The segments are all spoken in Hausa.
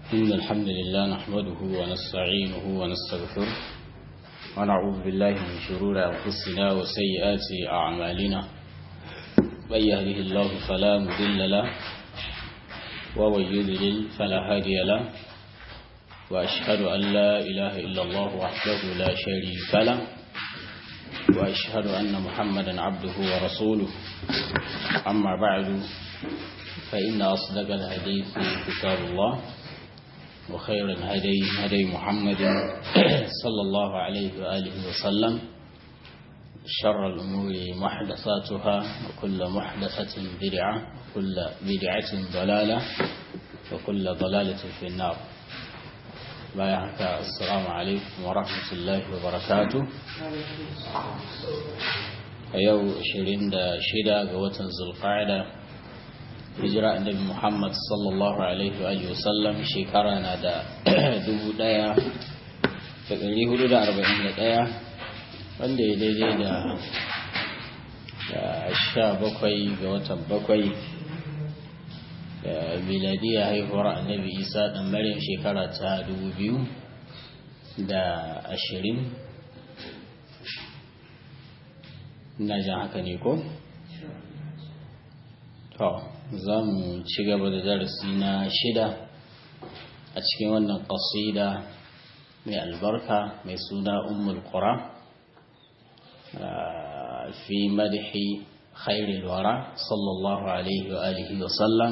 إن الحمد لله نحمده ونستعينه ونستغفره ونعوذ بالله من شرور أنفسنا وسيئات أعمالنا من يهده الله فلا مضل له ومن يضلل فلا هادي له وأشهد أن لا إله إلا الله وحده لا شريك له وأشهد أن محمدا عبده ورسوله أما بعد فإن أصدق الحديث كتاب الله وخير الهدي هدي محمد صلى الله عليه وآله وسلم شر الأمور محدثاتها وكل محدثة بدعة وكل بدعة ضلالة وكل ضلالة في النار بايعك السلام عليكم ورحمة الله وبركاته أيو شرين دا شدا قوة ذو القاعدة hijira annabi Muhammad sallallahu alaihi wa sallam shekara na da dubu daya da ɗari hudu da arba'in da ɗaya wanda ya daidai da sha bakwai ga watan bakwai da miladiya haihuwar annabi isa ɗan maryam shekara ta dubu biyu da ashirin ina jan haka ne ko? to za mu ci gaba da darasi na shida a cikin wannan ƙasida mai albarka mai suna ummul qura fi madhi khairil wara sallallahu alaihi wa alihi wa sallam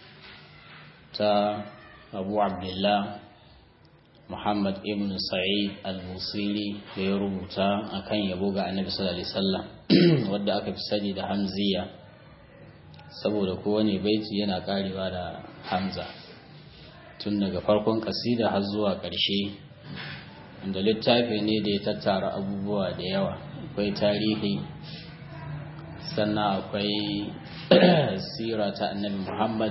ta abu abdullah muhammad ibn sa'id al-musiri da ya rubuta akan yabo ga annabi sallallahu alaihi wasallam wadda aka fi sani da hamziya saboda kowane baiti yana karewa da hamza tun daga farkon kasida har zuwa ƙarshe inda littafi ne da ya tattara abubuwa da yawa akwai tarihi sannan akwai sira ta annabi muhammad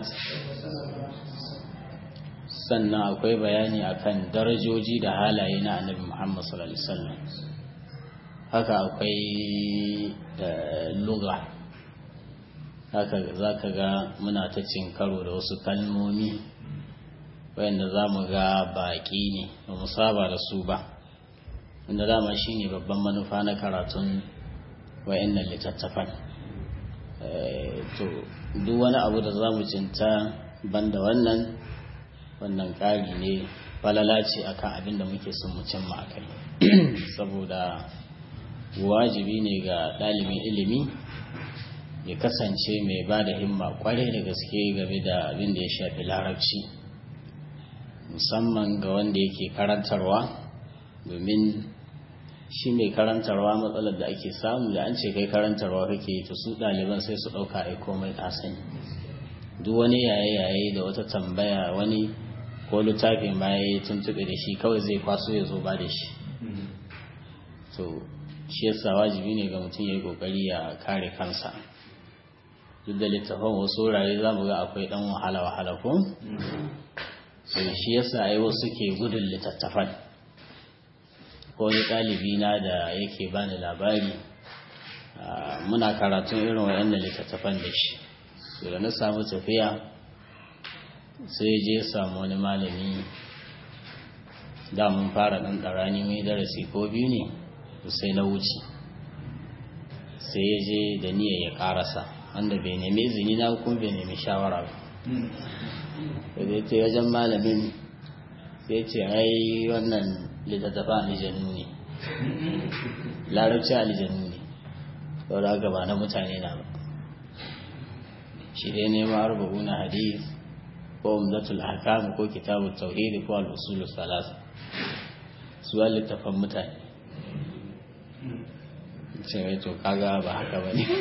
sannan akwai bayani akan darajoji da halaye na annabi muhammad sallallahu alaihi wasallam haka akwai lugha haka za ka ga muna ta cin karo da wasu kalmomi wayanda za mu ga baƙi ne ba mu saba da su ba inda dama shi ne babban manufa na karatun wayannan littattafan to duk wani abu da za mu cinta banda wannan wannan ƙari ne falala ce akan abin da muke son mu cimma a kai saboda wajibi ne ga ɗalibin ilimi ya kasance mai ba da himma kwarai da gaske game da abin da ya shafi larabci musamman ga wanda yake karantarwa domin shi mai karantarwa matsalar da ake samu da an ce kai karantarwa kake to su ɗaliban sai su ɗauka ai komai ka sani duk wani yaye-yaye da wata tambaya wani ko littafin ma ya yi tuntuɓe da shi kawai zai kwaso ya zo ba da shi to shi yasa wajibi ne ga mutum ya yi ƙoƙari ya kare kansa duk da littafin wasu wurare za mu ga akwai ɗan wahala-wahala ko? sai shi yasa ai wasu ke gudun littattafan ko wani ɗalibi na da yake bani labari muna karatun irin waɗannan littattafan da shi to da na samu tafiya sai je samu wani malami da mun fara ɗan ɗarani mai darasi ko biyu ne sai na wuce sai ya je da niyyar ya ƙarasa wanda bai nemi izini na kuma bai nemi shawara ba da ce wajen malamin sai ce ai wannan littattafa alijanu ne larabci alijanu ne sau da gaba na mutane na ba shi dai nema arba'u na hadith ko umdatul ahkam ko kitabu tauhidi ko al-usul salasa su littafan mutane ce to kaga ba haka ba ne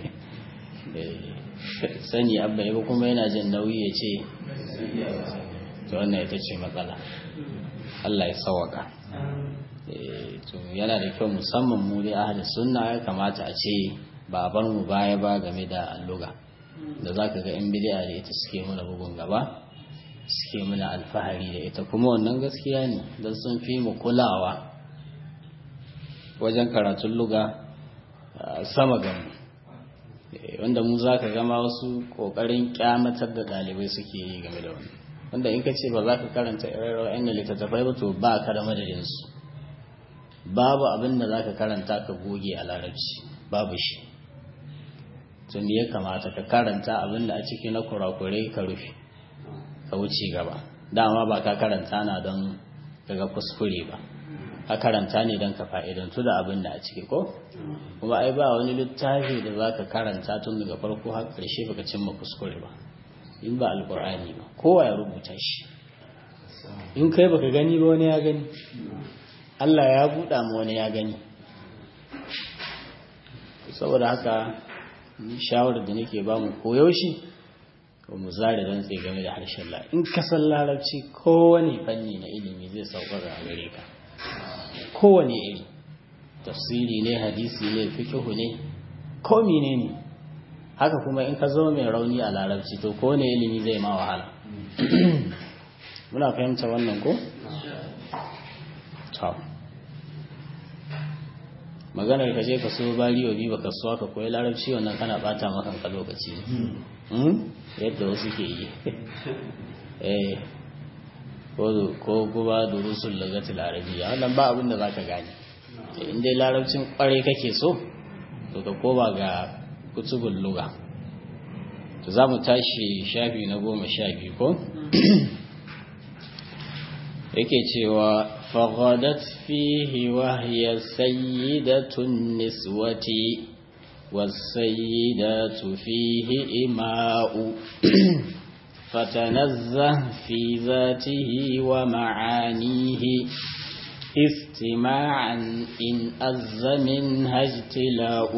sani abba ya kuma yana jin nauyi ya ce to wannan ita ce matsala Allah ya sawaka to yana da kyau musamman mu dai ahli sunna ya kamata a ce ba bar mu baya ba game da alluga da zaka ga in bid'a da ita suke muna bugun gaba suke muna alfahari da ita kuma wannan gaskiya ne don sun fi mu kulawa wajen karatun luga sama ga mu wanda mu za ka gama wasu ƙoƙarin kyamatar da ɗalibai suke yi game da wani wanda in ka ce ba za ka karanta ire-iren yan littattafai ba to ba ka da madadinsu babu abin da za ka karanta ka goge a larabci babu shi to me ya kamata ka karanta abin da a ciki na kurakurai ka rufe ka wuce gaba dama ba ka karanta na don daga kuskure ba ka karanta ne don ka fa'idantu da abin da a ciki ko kuma ai ba wani littafi da za ka karanta tun daga farko har ƙarshe baka cimma kuskure ba in ba alkur'ani ba kowa ya rubuta shi in kai baka gani ba wani ya gani Allah ya buɗa ma wani ya gani saboda haka shawarar da nake ba mu koyaushe ba mu zare rantse game da harshen la in ka san larabci kowane fanni na ilimi zai sauƙaƙa a gare ka kowane iri tafsiri ne hadisi ne fiqhu ne ko ne haka kuma in ka zama mai rauni a larabci to kowane ilimi zai ma wahala muna fahimta wannan ko to maganar ka je ka so bariyo bi baka so ka koyi larabci wannan kana bata maka ka lokaci yadda wasu ke yi eh ko guba durusul lagatil arabiyya wannan ba abin da zaka gane in dai larabcin kware kake so to ka koma ga kutubul lugha to za mu tashi shafi na goma sha biyu ko yake cewa faghadat fihi wa hiya sayyidatun niswati والسيدات فيه إماء فتنزه في ذاته ومعانيه استماعا إن أز منها اجتلاء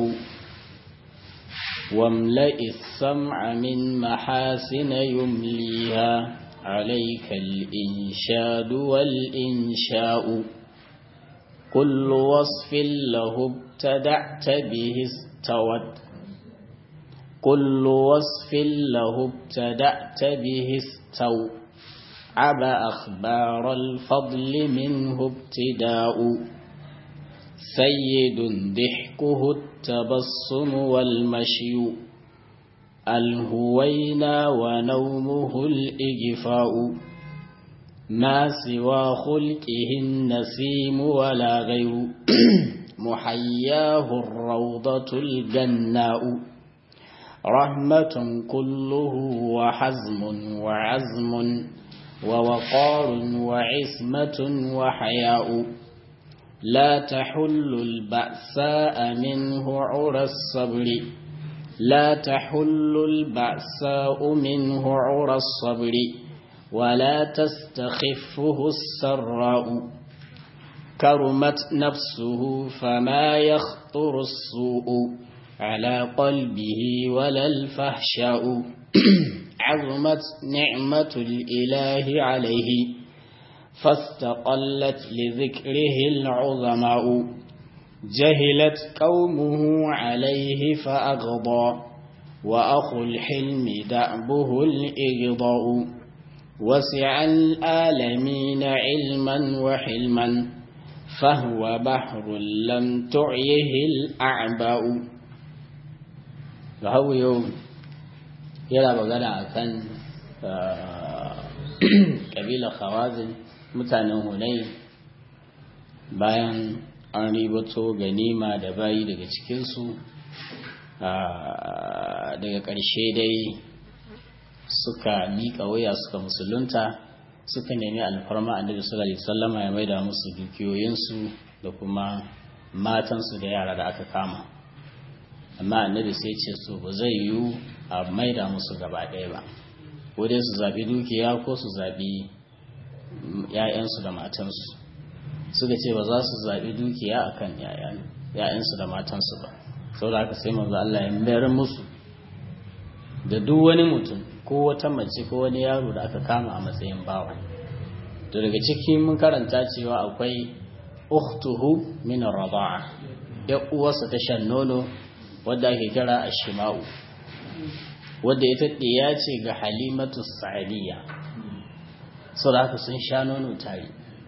واملئ السمع من محاسن يمليها عليك الإنشاد والإنشاء كل وصف له ابتدعت به استوت كل وصف له ابتدأت به استو عب أخبار الفضل منه ابتداء سيد ضحكه التبصم والمشي الهوينا ونومه الإجفاء ما سوى خلقه النسيم ولا غير محياه الروضة الجناء رحمة كله وحزم وعزم ووقار وعصمة وحياء لا تحل البأساء منه عرى الصبر لا تحل البأساء منه عرى الصبر ولا تستخفه السراء كرمت نفسه فما يخطر السوء على قلبه ولا الفحشاء عظمت نعمة الإله عليه فاستقلت لذكره العظماء جهلت قومه عليه فأغضى وأخو الحلم دأبه الإغضاء وسع الآلمين علما وحلما فهو بحر لم تعيه الأعباء فهو يوم yana magana a kan ƙabilar khawazin mutanen hunai bayan an ribato ganima da bayi daga cikinsu daga ƙarshe dai suka miƙa waya suka musulunta suka nemi alfarma annabi sallallahu alaihi wasallama ya maida musu dukiyoyinsu da kuma matansu da yara da aka kama amma annabi sai ce so ba zai yiwu a maida musu gaba ɗaya ba ko dai su zaɓi dukiya ko su zaɓi ‘ya'yansu da matansu suka ce ba za su zaɓi dukiya a kan ‘ya'yansu da matansu ba sau da aka sai manzo Allah ya mayar musu da duk wani mutum ko wata mace ko wani yaro da aka kama a matsayin bawa to daga ciki mun karanta cewa akwai ukhtuhu min ar-rada'a ya uwarsa ta shan nono wadda ake kira ashima'u wadda ita ɗiya ce ga halimatu sa'adiyya sau da haka sun sha nono tare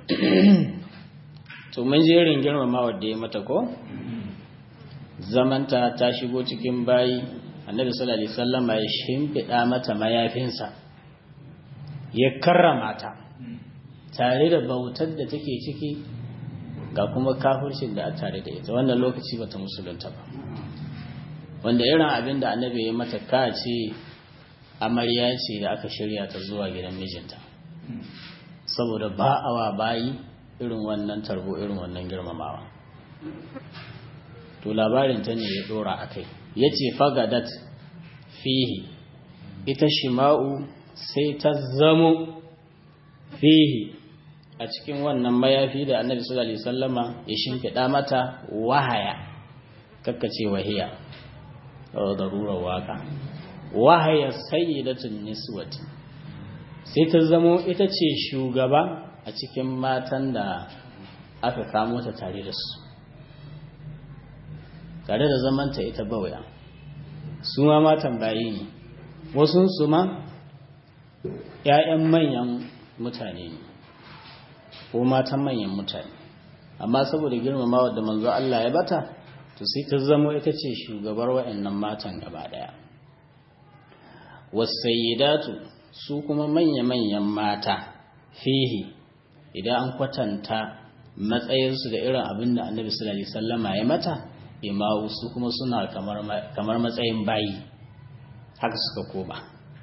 to mun jerin girmama wadda ya mata ko zamanta ta shigo cikin bayi annabi sallallahu alaihi wasallam ya shimfiɗa mata mayafinsa ya karrama ta tare da bautar da take ciki ga kuma kafircin da a tare da ita wannan lokaci bata musulunta ba wanda irin abin da annabi ya mata ka ce amarya ce da aka shirya ta zuwa gidan mijinta saboda ba awa bayi irin wannan tarbo irin wannan girmamawa to labarin ta ne ya dora a kai ya ce fagadat fihi ita shima'u sai ta zamo fihi a cikin wannan mayafi da annabi sallallahu alaihi wasallama ya shimfiɗa mata wahaya kakkace wahiya darurar waka wahaya sayyidatun niswati sai ta zamo ita ce shugaba a cikin matan da aka kamo ta tare da su tare da zamanta ita bawaya su ma matan bayi ne wasu su ma ‘ya'yan manyan mutane ne ko matan manyan mutane amma saboda girmamawa da manzo Allah ya bata to sai ta zamo ita ce shugabar wa'annan matan gaba daya wasayyidatu su kuma manya-manyan mata fihi idan an kwatanta matsayinsu da irin abin da annabi sallallahu alaihi wasallama ya mata imawu su kuma suna kamar matsayin bayi haka suka koma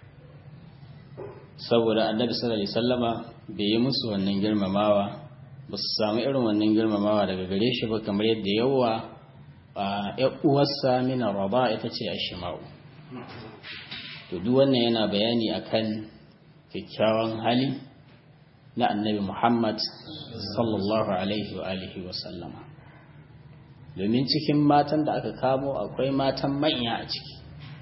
saboda annabi sallallahu alaihi wasallama bai yi musu wannan girmamawa ba su samu irin wannan girmamawa daga gare shi ba kamar yadda yawa a uwarsa mina raba ita ce a shima'u to duk wannan yana bayani akan kyakkyawan hali na annabi muhammad sallallahu alaihi wa alihi wa sallama domin cikin matan da aka kamo akwai matan manya a ciki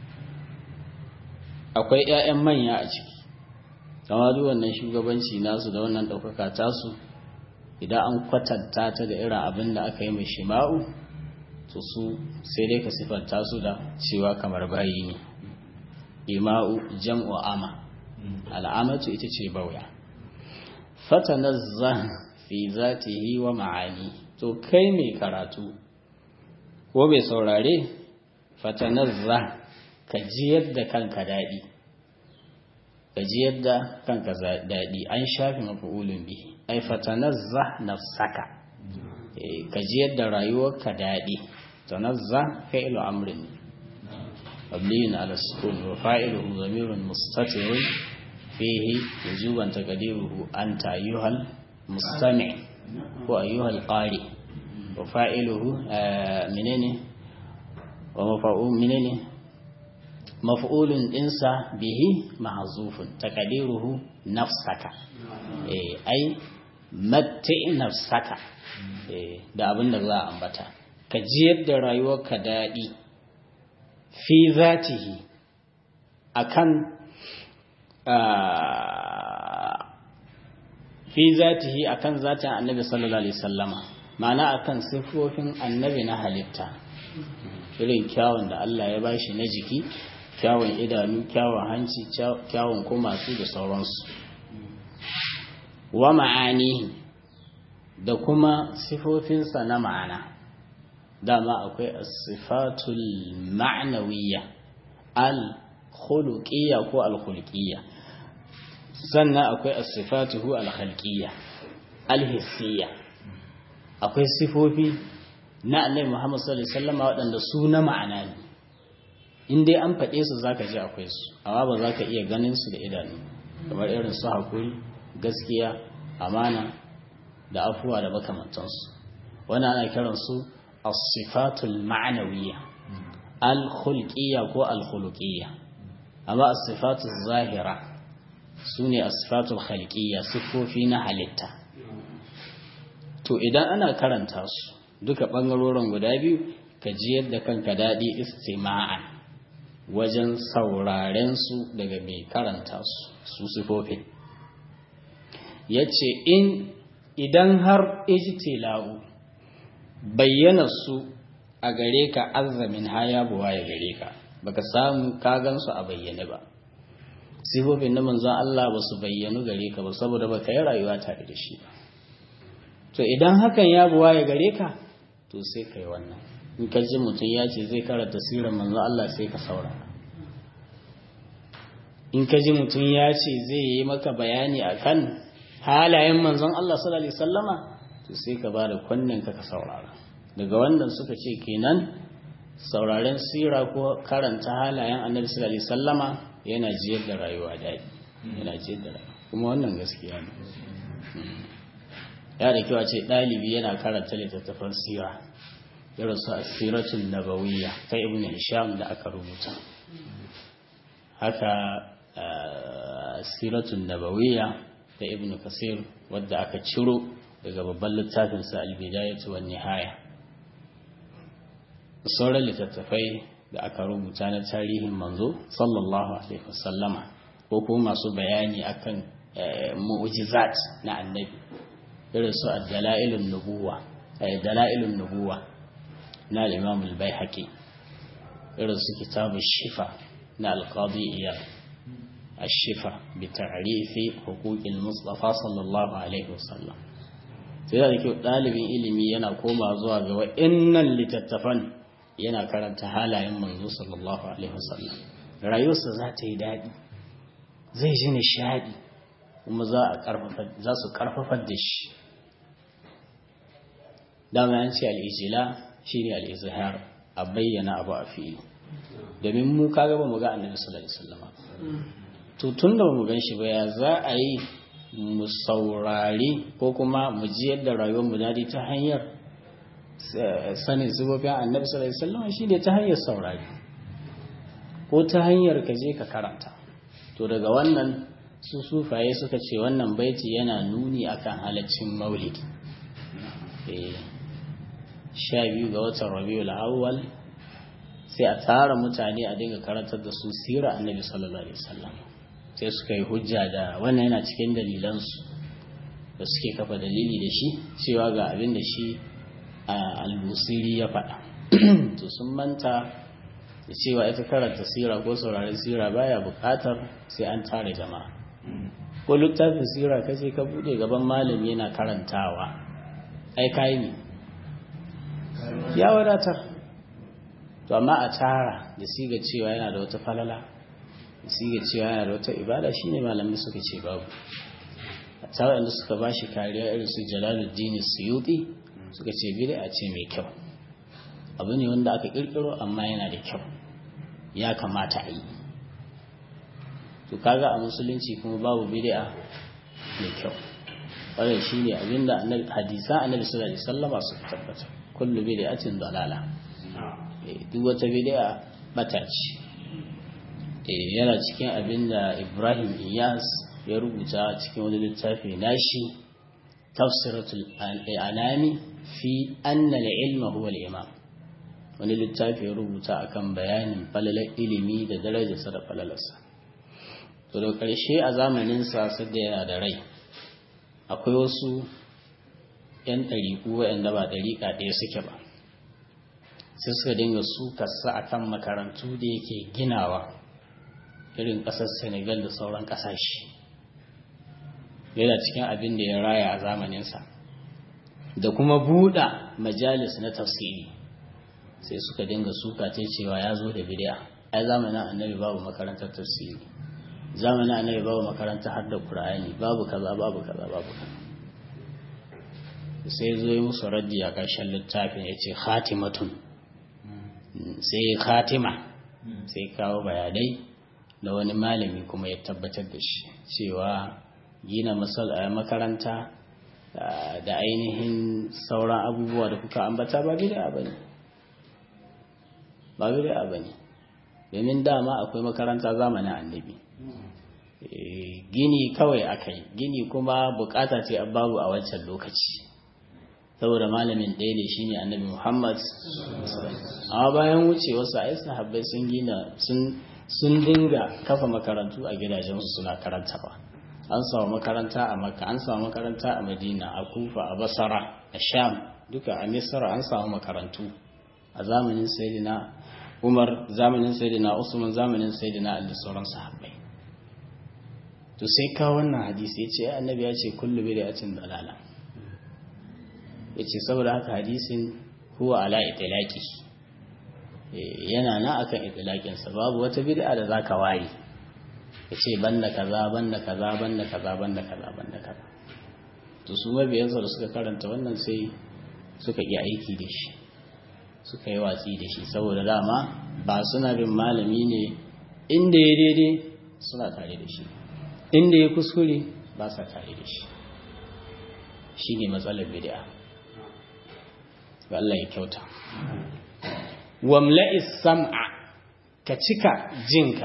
akwai 'ya'yan manya a ciki kama duk wannan shugabanci nasu da wannan ɗaukaka tasu idan an kwatanta ta da irin abin da aka yi mai shima'u to su sai dai ka siffanta su da cewa kamar bayi ne ima'u jam'u ama al'amatu ita ce bauya fatanazza fi zatihi wa ma'ani to kai mai karatu ko mai saurare fatanazza ka ji yadda kanka daɗi ka ji yadda kanka daɗi an shafi mafi'ulun bihi ai fatanazza nafsaka ka ji yadda rayuwarka daɗi tanazza fi'lu amrin مبني على السكون وفاعله ضمير مستتر فيه وجوبا تقديره أنت أيها المستمع وأيها القارئ وفاعله آه منين ومفعول منين مفعول انسى به محذوف تقديره نفسك أي متع نفسك da abin da za a ambata ka jiyar da rayuwarka daɗi fi zatihi akan fi zatihi akan zatin annabi sallallahu alaihi sallama ma'ana akan siffofin annabi na halitta irin kyawun da Allah ya bashi na jiki kyawun idanu kyawun hanci kyawun kumasu da sauransu wa ma'ani da kuma sifofinsa na ma'ana dama akwai sifatul ma'nawiyya al-khuluqiyya ko al-khulqiyya sannan akwai as-sifatuhu al-khalqiyya al-hissiyya akwai sifofi na Annabi Muhammad sallallahu alaihi wasallam waɗanda su na ma'ana ne in dai an faɗe su zaka ji akwai su amma ba zaka iya ganin su da idanu kamar irin su hakuri gaskiya amana da afuwa da makamantansu wannan ana kiransu الصفات المعنوية الخلقية كو الخلقية أما الصفات الظاهرة سوني الصفات الخلقية صفو فينا حالتا to idan ana karanta su duka ɓangarorin guda biyu ka ji yadda kanka daɗi istima'an wajen sauraren su daga mai karanta su su sifofin ya ce in idan har ijtila'u bayyana su a gare ka azamin haya buwa ya gare ka baka samu ka gansu a bayyane ba sifofin na manzon Allah ba su bayyanu gare ka ba saboda baka yi rayuwa tare da shi ba to idan hakan ya buwa ya gare ka to sai kai wannan in ka ji mutum ya ce zai karanta sirar manzon Allah sai ka saurara in ka ji mutum ya ce zai yi maka bayani akan halayen manzon Allah sallallahu alaihi wasallama to sai ka ba da kunnen ka ka saurara daga wannan suka ce kenan sauraren sira ko karanta halayen annabi sallallahu alaihi wasallama yana jiyar da rayuwa daɗi yana jiyar da rayuwa kuma wannan gaskiya ne ya da kyau a ce ɗalibi yana karanta littattafan sira irin su asiratun nabawiyya ta ibn hisham da aka rubuta haka asiratun nabawiyya ta ibn kasir wadda aka ciro daga babban littafinsa albidayatu wan nihaya sauran littattafai da aka rubuta na tarihin manzo sallallahu alaihi wasallama ko kuma masu bayani akan mu'jizat na annabi irin su ad-dalailun nubuwa ay dalailun nubuwa na al-imam al-baihaqi irin su kitab shifa na al-qadi iyad الشفا بتعريف حقوق المصطفى صلى الله عليه وسلم sai da kyau ɗalibin ilimi yana koma zuwa ga wa'innan littattafan yana karanta halayen manzo sallallahu alaihi wasallam rayuwarsa za ta yi daɗi zai ji nishaɗi kuma za su ƙarfafar da shi dama yan ce al'ijila shi ne al'izhar a bayyana abu a fili domin mu kaga ba mu ga annabi sallallahu alaihi wasallam to tun da mu gan shi ba ya za a yi mu saurari ko kuma mu ji yadda rayuwar mu dadi ta hanyar sanin zubabin annabi sallallahu alaihi wasallam shine ta hanyar saurari ko ta hanyar ka je ka karanta to daga wannan su sufaye suka ce wannan baiti yana nuni akan halaccin maulidi eh sha biyu ga watan rabiul awwal sai a tara mutane a dinga karantar da su sira annabi sallallahu alaihi wasallam sai suka yi hujja da wannan yana cikin dalilansu da suke kafa dalili da shi cewa ga abin da shi al-busiri ya faɗa to sun manta da cewa ita karanta sira ko sauraren sira baya buƙatar sai an tare jama'a ko littafin sira ka ce ka bude gaban malami yana karantawa ai kai ne ya wadatar to amma a tara da siga cewa yana da wata falala siga cewa yana da wata ibada shine malamai suka ce babu a tawa inda suka ba shi kariya irin su jalaluddin suyuti suka ce bid'a ce mai kyau abu ne wanda aka kirkiro amma yana da kyau ya kamata a yi to kaga a musulunci kuma babu bid'a mai kyau wannan shine abinda hadisan annabi sallallahu alaihi wasallama suka tabbata kullu bid'atin dalala duk wata bid'a bata ce yana cikin abin da ibrahim iyas ya rubuta cikin wani littafi nashi tafsiratul anami fi anna ilma huwa al-imam wani littafi ya rubuta akan bayanin falalar ilimi da darajarsa da falalarsa to da ƙarshe a zamanin sa da yana da rai akwai wasu 'yan ɗariƙu waɗanda ba ɗariƙa ɗaya suke ba sai suka dinga sukarsa akan makarantu da yake ginawa irin ƙasar senegal da sauran ƙasashe yana cikin abin da ya raya a zamaninsa da kuma buɗa majalis na tafsiri sai suka dinga suka ta cewa ya zo da bidiya ai zamanin annabi babu makarantar tafsiri zamanin annabi babu makarantar hadda qur'ani babu kaza babu kaza babu kaza sai zo yi musu raddi a ƙarshen littafin ya ce khatimatun sai khatima sai kawo bayanai da wani malami kuma ya tabbatar da shi cewa gina makaranta da ainihin sauran abubuwa da kuka ambata ba bid'a bane ba bid'a bane domin dama akwai makaranta zamanin annabi gini kawai akai gini kuma bukata ce babu a wancan lokaci saboda malamin ɗaya ne shine annabi Muhammad amma bayan wucewarsa ai sahabbai sun gina sun sun dinga kafa makarantu a gidajensu suna karantawa an samu makaranta a makka an samu makaranta a madina a kufa a basara a sham duka a misra an samu makarantu a zamanin sayyidina umar zamanin sayyidina usman zamanin sayyidina ali sauran sahabbai to sai ka wannan hadisi ya ce annabi ya ce kullu bid'atin dalala ya ce saboda haka hadisin huwa ala itilaki yana na akan itilakinsa babu wata bid'a da zaka ware ya ce banda kaza banda kaza banda kaza banda kaza banda kaza to su mabiyansa da suka karanta wannan sai suka ƙi aiki da shi suka yi watsi da shi saboda dama ba suna bin malami ne inda ya daidai suna tare da shi inda ya kuskure ba sa tare da shi shi ne matsalar bid'a Allah ya kyauta wamla'is sam'a ka cika jinka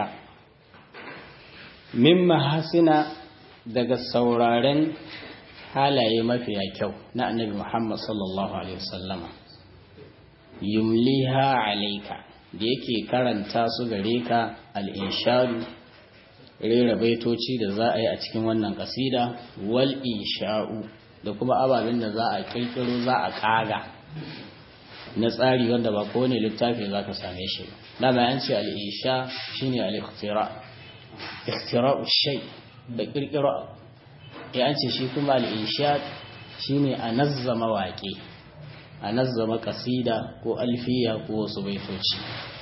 min mahasina daga sauraren halaye mafiya kyau na annabi Muhammad sallallahu alaihi wasallama yumliha alaika da yake karanta su gare ka al-inshadu rera baitoci da za a yi a cikin wannan kasida wal insha'u da kuma ababen da za a kirkiro za a kaga na tsari wanda ba kowane littafi za ka same shi ba dama yan ce al-insha shine al-ikhtira ikhtira'u shay da kirkiro ya an ce shi kuma al-insha shine a nazzama waƙe a nazzama kasida ko alfiya ko wasu baitoci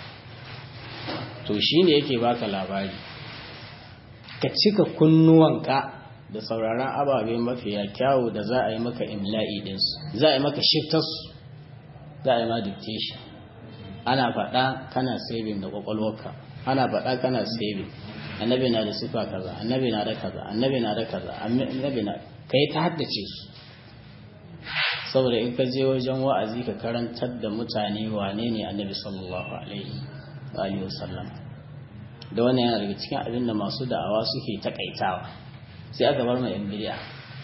to shine yake baka labari ka cika kunnuwanka da sauraron ababe mafiya kyawu da za a yi maka imla'i ɗinsu za a yi maka shiftarsu za a yi ma dictation ana faɗa kana saving da ƙwaƙwalwarka ana faɗa kana saving annabi na da sifa kaza annabi na da kaza annabi na da kaza annabi na ka yi ta haddace su saboda in ka je wajen wa'azi ka karantar da mutane wane ne annabi sallallahu alaihi wa sallam da wannan yana daga cikin abin da masu da'awa suke takaitawa sai aka bar mai bid'a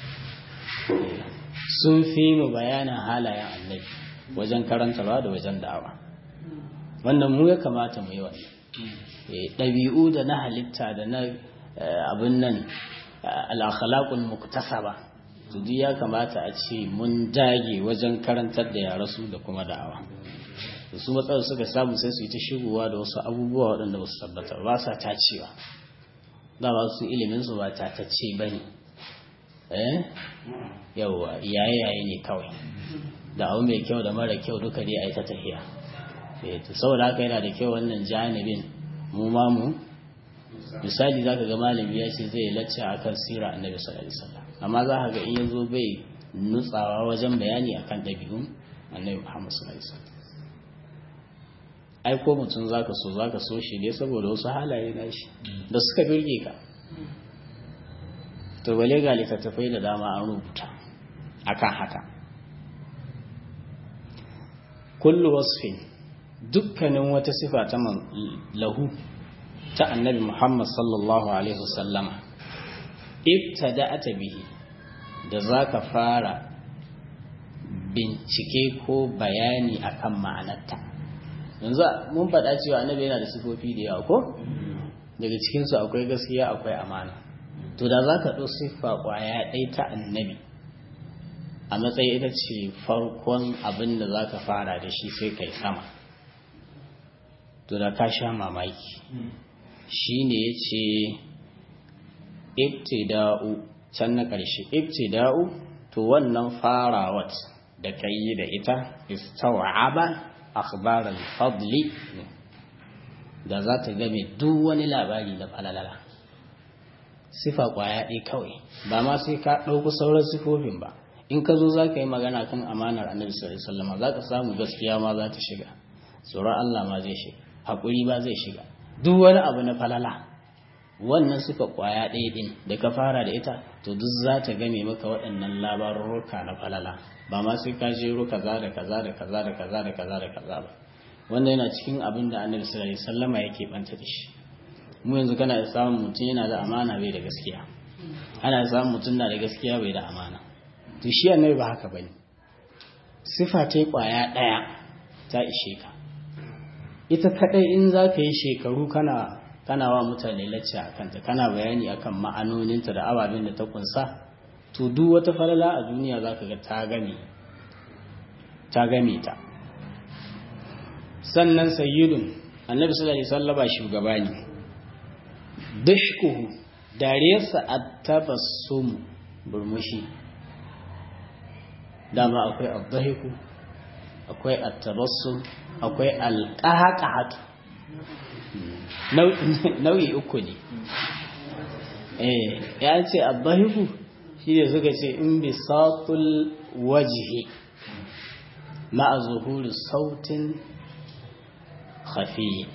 sun fi mu bayanin halayen annabi wajen karanta ba da wajen da'awa wannan mu ya kamata mu yi wannan ɗabi'u da na halitta da na abin nan al'akhlaqul muktasaba to duk ya kamata a ce mun dage wajen karantar da yara su da kuma da'awa su matsalar suka samu sai su yi ta shigowa da wasu abubuwa waɗanda ba su tabbata ba sa tacewa dama su ilimin su ba tatacce ba ne eh yawa yaye yaye ne kawai da abu mai kyau da mara kyau duka dai a yi ta tafiya saboda haka yana da kyau wannan janibin mu ma mu misali zaka ga malami ya ce zai lacca akan sira annabi sallallahu alaihi wasallam amma za ka ga in yazo bai nutsawa wajen bayani akan dabi'un annabi Muhammad sallallahu alaihi wasallam ai ko mutum zaka so zaka so shi ne saboda wasu halaye na shi da suka birge ka to bale ga littattafai da dama an rubuta akan haka kullu wasfin dukkanin wata sifa ta lahu ta annabi Muhammad sallallahu alaihi wasallama ibtada'ata bihi da zaka fara bincike ko bayani akan ma'anarta yanzu mun faɗa cewa annabi yana da sifofi da yawa ko daga cikin su akwai gaskiya akwai amana to da zaka ɗau siffa kwaya ɗaya ta annabi a matsayi ita ce farkon abin da zaka fara da shi sai kai sama to da ka sha mamaki shi ne ya ce ibtida'u can na ƙarshe ibtida'u to wannan farawat da ka yi da ita istawa'aba akhbar al-fadli da za ta game duk wani labari da falalala sifa kwaya ɗaya kawai ba ma sai ka ɗauku sauran sifofin ba in ka zo za ka yi magana kan amanar annabi sallallahu alaihi wasallam za ka samu gaskiya ma za ta shiga tsoron Allah ma zai shiga haƙuri ba zai shiga duk wani abu na falala wannan suka kwaya ɗaya ɗin da ka fara da ita to duk za ta game maka waɗannan labarurruka na falala ba ma sai ka jero kaza da kaza da kaza da kaza da kaza da kaza ba wanda yana cikin abin da annabi sallallahu alaihi wasallama yake banta da shi mu yanzu kana da samun mutum yana da amana bai da gaskiya ana samun mutum na da gaskiya bai da amana to shi annabi ba haka bane sifa ta kwaya ɗaya ta ishe ka ita kadai in za ka yi shekaru kana kana wa mutane lacce a kanta kana bayani akan ma'anoninta da ababen da ta kunsa to duk wata falala a duniya za ka ga ta game ta game ta sannan sayyidun annabi sallallahu alaihi wasallam shugaba ne dashkuhu dariyarsa at-tabassum burmushi dama akwai ad-dahiku akwai at-tabassum akwai al-qahqahatu nau'i uku ne eh ya ce abbahiku shi ne suka ce in bi satul wajihi ma'a zuhuri sautin khafi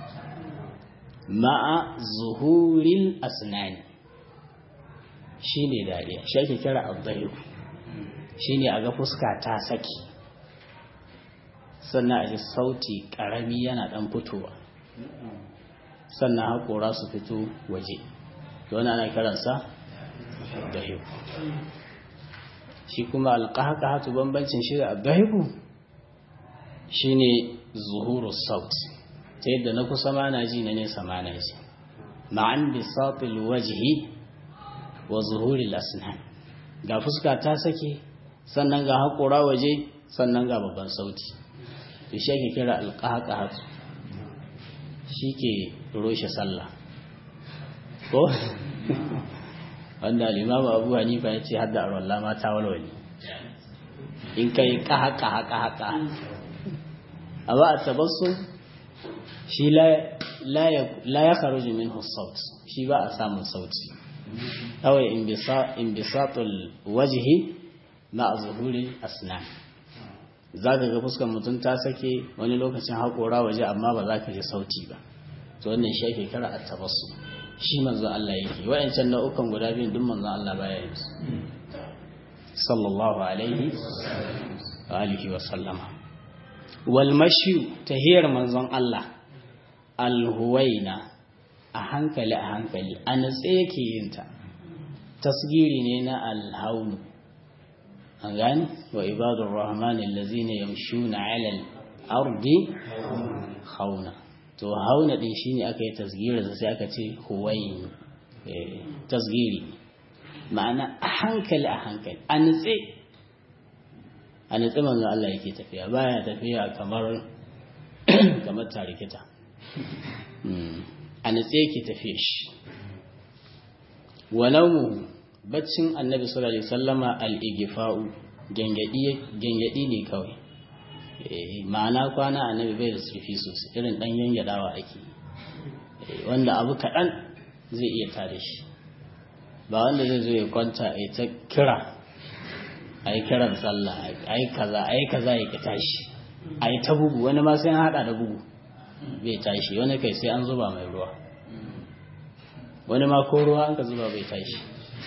ma'a zuhurin asnani shi ne dariya shi ake kira abbahiku shi ne a ga fuska ta saki sannan a ji sauti ƙarami yana ɗan fitowa sannan haƙora su fito waje to wani ana kiransa abbahiku shi kuma alƙaƙa bambancin shi da abbahiku shi ne zuhuru saut ta yadda na kusa mana ji na nesa mana ji ma'an bisatil wajhi wa zuhuri asnan ga fuska ta sake sannan ga haƙora waje sannan ga babban sauti to shi ake kira alƙaƙa shi ke roshe sallah ko wanda limamu abu hanifa ya ce hadda arwallah ma ta walwali in kai kaha kaha kaha kaha amma a tabassu shi la ya kharuju minhu saut shi ba a samun sauti kawai inbisatul wajhi ma zuhuri asnan za ka ga fuskar mutum ta sake wani lokacin haƙora waje amma ba za ka ji sauti ba to wannan shi ake kira a tabassu shi manzon Allah yake wa'ancan nau'ukan guda biyun duk manzon Allah baya yi su sallallahu alaihi wa alihi wa sallama wal mashi tahiyar manzon Allah alhuwaina a hankali a hankali a natse yake yin ta tasgiri ne na alhaunu an gani wa ibadur rahman allazina yamshuna ala al-ardi hauna to hauna din shine aka yi tasgirinsa sai aka ce huwayin tasgiri ma'ana a hankali a hankali a nutse a nutse manzo Allah yake tafiya baya tafiya kamar kamar tarikita a nutse yake tafiya shi walau baccin annabi sallallahu alaihi wasallama al-igfa'u gengedi ne kawai ma'ana kwana annabi bai da sufi sosai irin dan yanyadawa ake wanda abu kaɗan zai iya tare shi ba wanda zai zo ya kwanta a ta kira a yi kiran sallah a yi kaza a yi kaza ya ki tashi a yi ta bugu wani ma sai an haɗa da bugu bai tashi wani kai sai an zuba mai ruwa wani ma ko ruwa an ka zuba bai tashi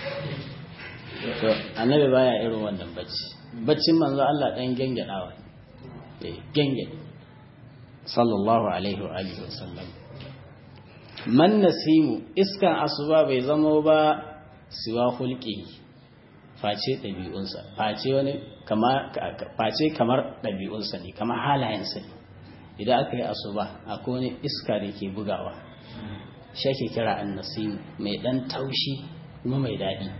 to annabi baya irin wannan bacci baccin manzo Allah dan gengadawa gengade sallallahu alaihi wa alihi wasallam man nasimu iskan asuba bai zama ba siwa hulki face ɗabi'unsa face wani face kamar ɗabi'unsa ne kamar halayensa ne idan aka yi asuba akwai wani iska da ke bugawa shi ake kira annasimu mai ɗan taushi kuma mai daɗi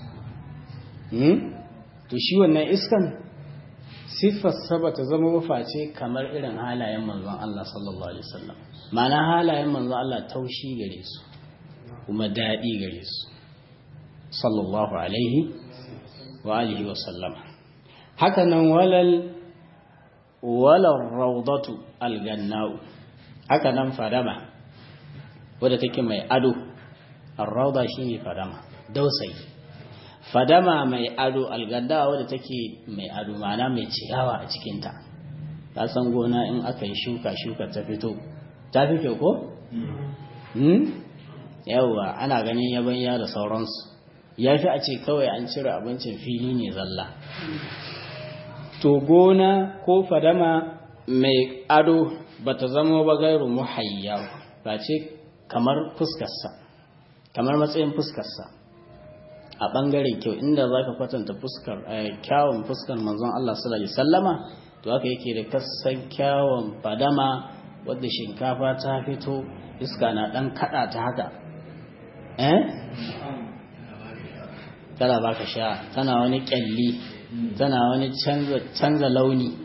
to shi wannan iskan siffarsa ba ta zama maface kamar irin halayen manzon Allah sallallahu alaihi wasallam ma'ana halayen manzon Allah taushi gare su kuma daɗi gare su sallallahu alaihi wa alihi wa sallama haka nan walal walal rawdatu algannau haka nan fadama wadda take mai ado ar-rawda shine fadama dausayi fadama mai ado alganda wadda take mai ado mana mai ciyawa a cikinta ta san gona in aka yi shuka shuka ta fito ta fi kyau ko? yawwa ana ganin yabanya da sauransu ya fi a ce kawai an cire abincin fili ne zalla to gona ko fadama mai ado ba ta zama ba gairu muhayya ba ce kamar fuskarsa kamar matsayin fuskarsa a ɓangaren kyau inda za ka kwatanta fuskar kyawun fuskar manzon Allah sallallahu alaihi sallama to haka yake da kasan kyawun fadama wadda shinkafa ta fito iska na ɗan kaɗa ta haka eh tana baka sha tana wani kyalli tana wani canza launi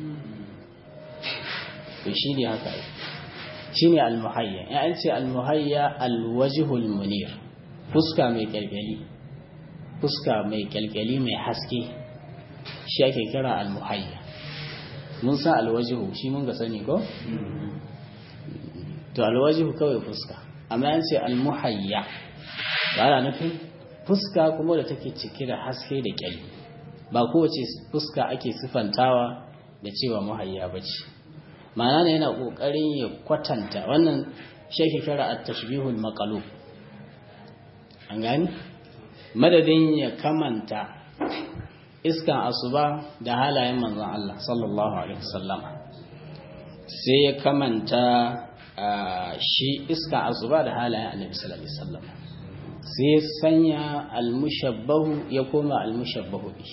to shi ne haka shi ne almuhayya ya ce almuhayya alwajihul munir fuska mai kyalkyali fuska mai kyalkyali mai haske shi ake kira almuhayya mun san alwajihu shi mun ga sani ko to alwajihu kawai fuska amma yan ce almuhayya ba ana nufin fuska kuma da take cike da haske da kyalli ba kowace fuska ake sifantawa da cewa muhayya ba ce ma'ana ne yana ƙoƙarin ya kwatanta wannan sheki kira a tashbihul maqalub an gani madadin ya kamanta iskan asuba da halayen manzon Allah sallallahu alaihi wasallam sai ya kamanta shi iskan asuba da halayen annabi sallallahu alaihi wasallam sai ya sanya almushabbahu ya koma almushabbahu bihi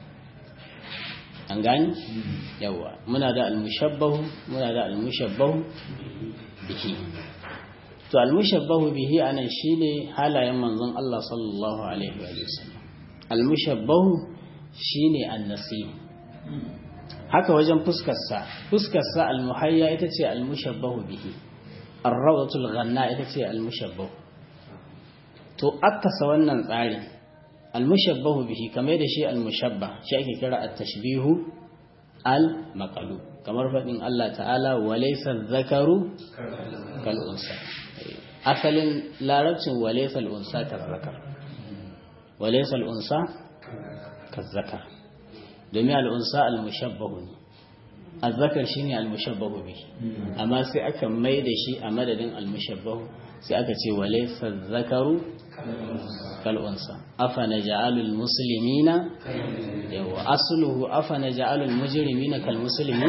an gani yawa muna da almushabbahu muna da almushabbahu bihi to almushabbahu bihi anan shine halayen manzon Allah sallallahu alaihi wa sallam almushabbahu shine annasi haka wajen fuskar sa fuskar sa almuhayya ita ce almushabbahu bihi ar-rawdatul ghanna ita ce almushabbahu to akasa wannan tsarin almushabbahu bihi kamar da shi almushabba shi ake kira at-tashbihu al-maqlub kamar fadin Allah ta'ala walaysa dhakaru kal unsa asalin larabcin walaysa al-unsa kal zakar walaysa al-unsa kal zakar domin al-unsa al-mushabbahu ne az-zakar shine al-mushabbahu bihi amma sai aka mai da shi a madadin al-mushabbahu sai aka ce walaysa dhakaru kal'unsa afa na ja'alul musulmina yawa asuluhu afa na ja'alul mujrimina kal musulmi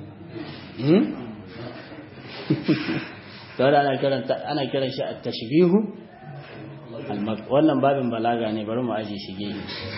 ta wadda ana kiran shi a tashbihu wannan babin balaga ne bari mu aji shige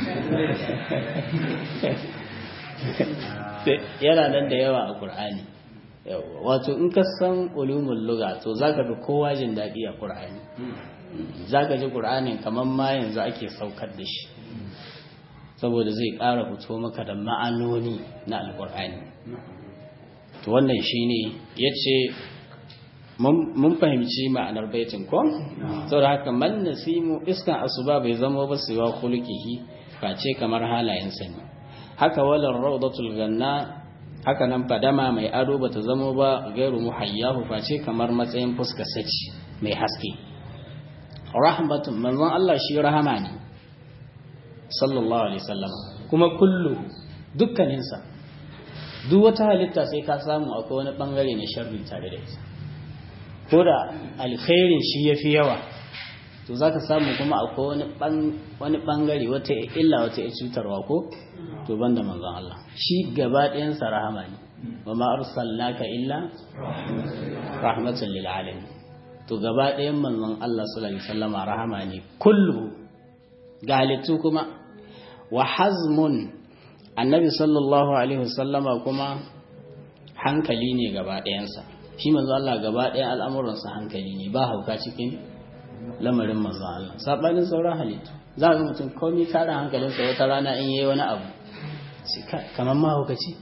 yana nan da yawa a ƙur'ani wato in ka san ulumul luga to zaka fi kowa jin daɗi a ƙur'ani za ka ji ƙur'anin kamar ma yanzu ake saukar da shi saboda zai ƙara fito maka da ma'anoni na alƙur'ani to wannan shi ne ya ce mun fahimci ma'anar baitin ko saboda haka man nasimu iskan asuba bai zama ba su wa khuluqihi face kamar halayensa ne haka walar rawdatul ganna haka nan fadama mai ado bata zama ba gairu muhayyahu face kamar matsayin fuskar saci mai haske rahmatun manzon Allah shi rahama ne sallallahu alaihi wasallam kuma kullu dukkaninsa duk wata halitta sai ka samu akwai wani bangare na sharri tare da ita ko da alkhairin shi yafi yawa to zaka samu kuma akwai wani wani bangare wata illa wata cutarwa ko to banda manzon Allah shi gaba ɗayan sa rahama ne wa ma arsalnaka illa rahmatan lil alamin to gaba ɗayan manzon Allah sallallahu alaihi wasallama rahama ne kullu ga halittu kuma wa hazmun annabi sallallahu alaihi wasallama kuma hankali ne gaba ɗayansa shi manzon Allah gaba ɗayan al'amuransa hankali ne ba hauka cikin lamarin manzon Allah sabanin sauran halittu za ga mutum komai kare hankalinsa wata rana in yayi wani abu kamar mahaukaci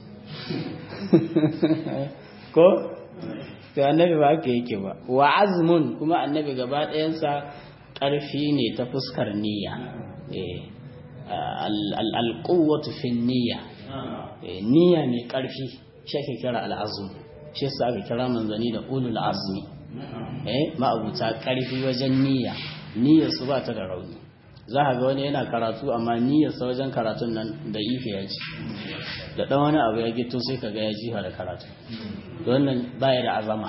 ko to annabi ba haka yake ba wa azmun kuma annabi gaba ɗayansa ƙarfi ne ta fuskar niyya alƙuwatu fin niyya niyya mai ƙarfi shi ake kira al'azum shi yasa aka kira manzani da ulul azmi eh ma'abuta ƙarfi wajen niyya niyyar su ba ta da rauni za a ga wani yana karatu amma niyyarsa wajen karatun nan da ife ya ci da ɗan wani abu ya gito sai ka ga ya jiha da karatu wannan baya da azama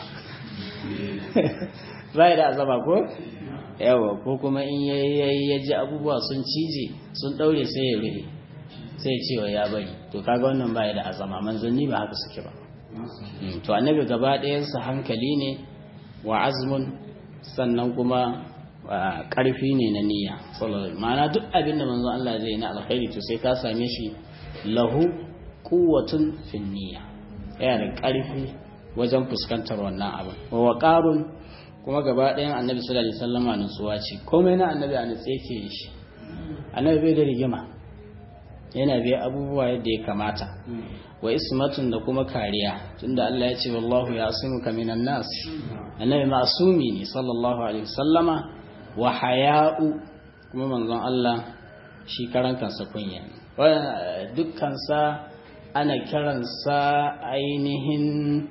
baya da azama ko yawa ko kuma in ya ji abubuwa sun cije sun ɗaure sai ya rufe sai cewa ya bari to kaga wannan baya da azama manzanni ba haka suke ba to annabi gaba ɗayansa hankali ne wa azmun sannan kuma ƙarfi ne na niyya ma'ana duk abin da manzon Allah zai na alkhairi to sai ka same shi lahu quwwatun fin niyya yana da ƙarfi wajen fuskantar wannan abin wa waqarun kuma gaba ɗayan annabi sallallahu alaihi wasallam nutsuwa ce komai na annabi a nutse yake shi annabi bai da rigima yana biya abubuwa yadda ya kamata wa ismatun da kuma kariya tunda Allah ya ce wallahu ya asimuka minan nas annabi ma'sumi ne sallallahu alaihi wasallama wa haya'u kuma manzon Allah shi karan kansa kunya dukkansa ana kiransa ainihin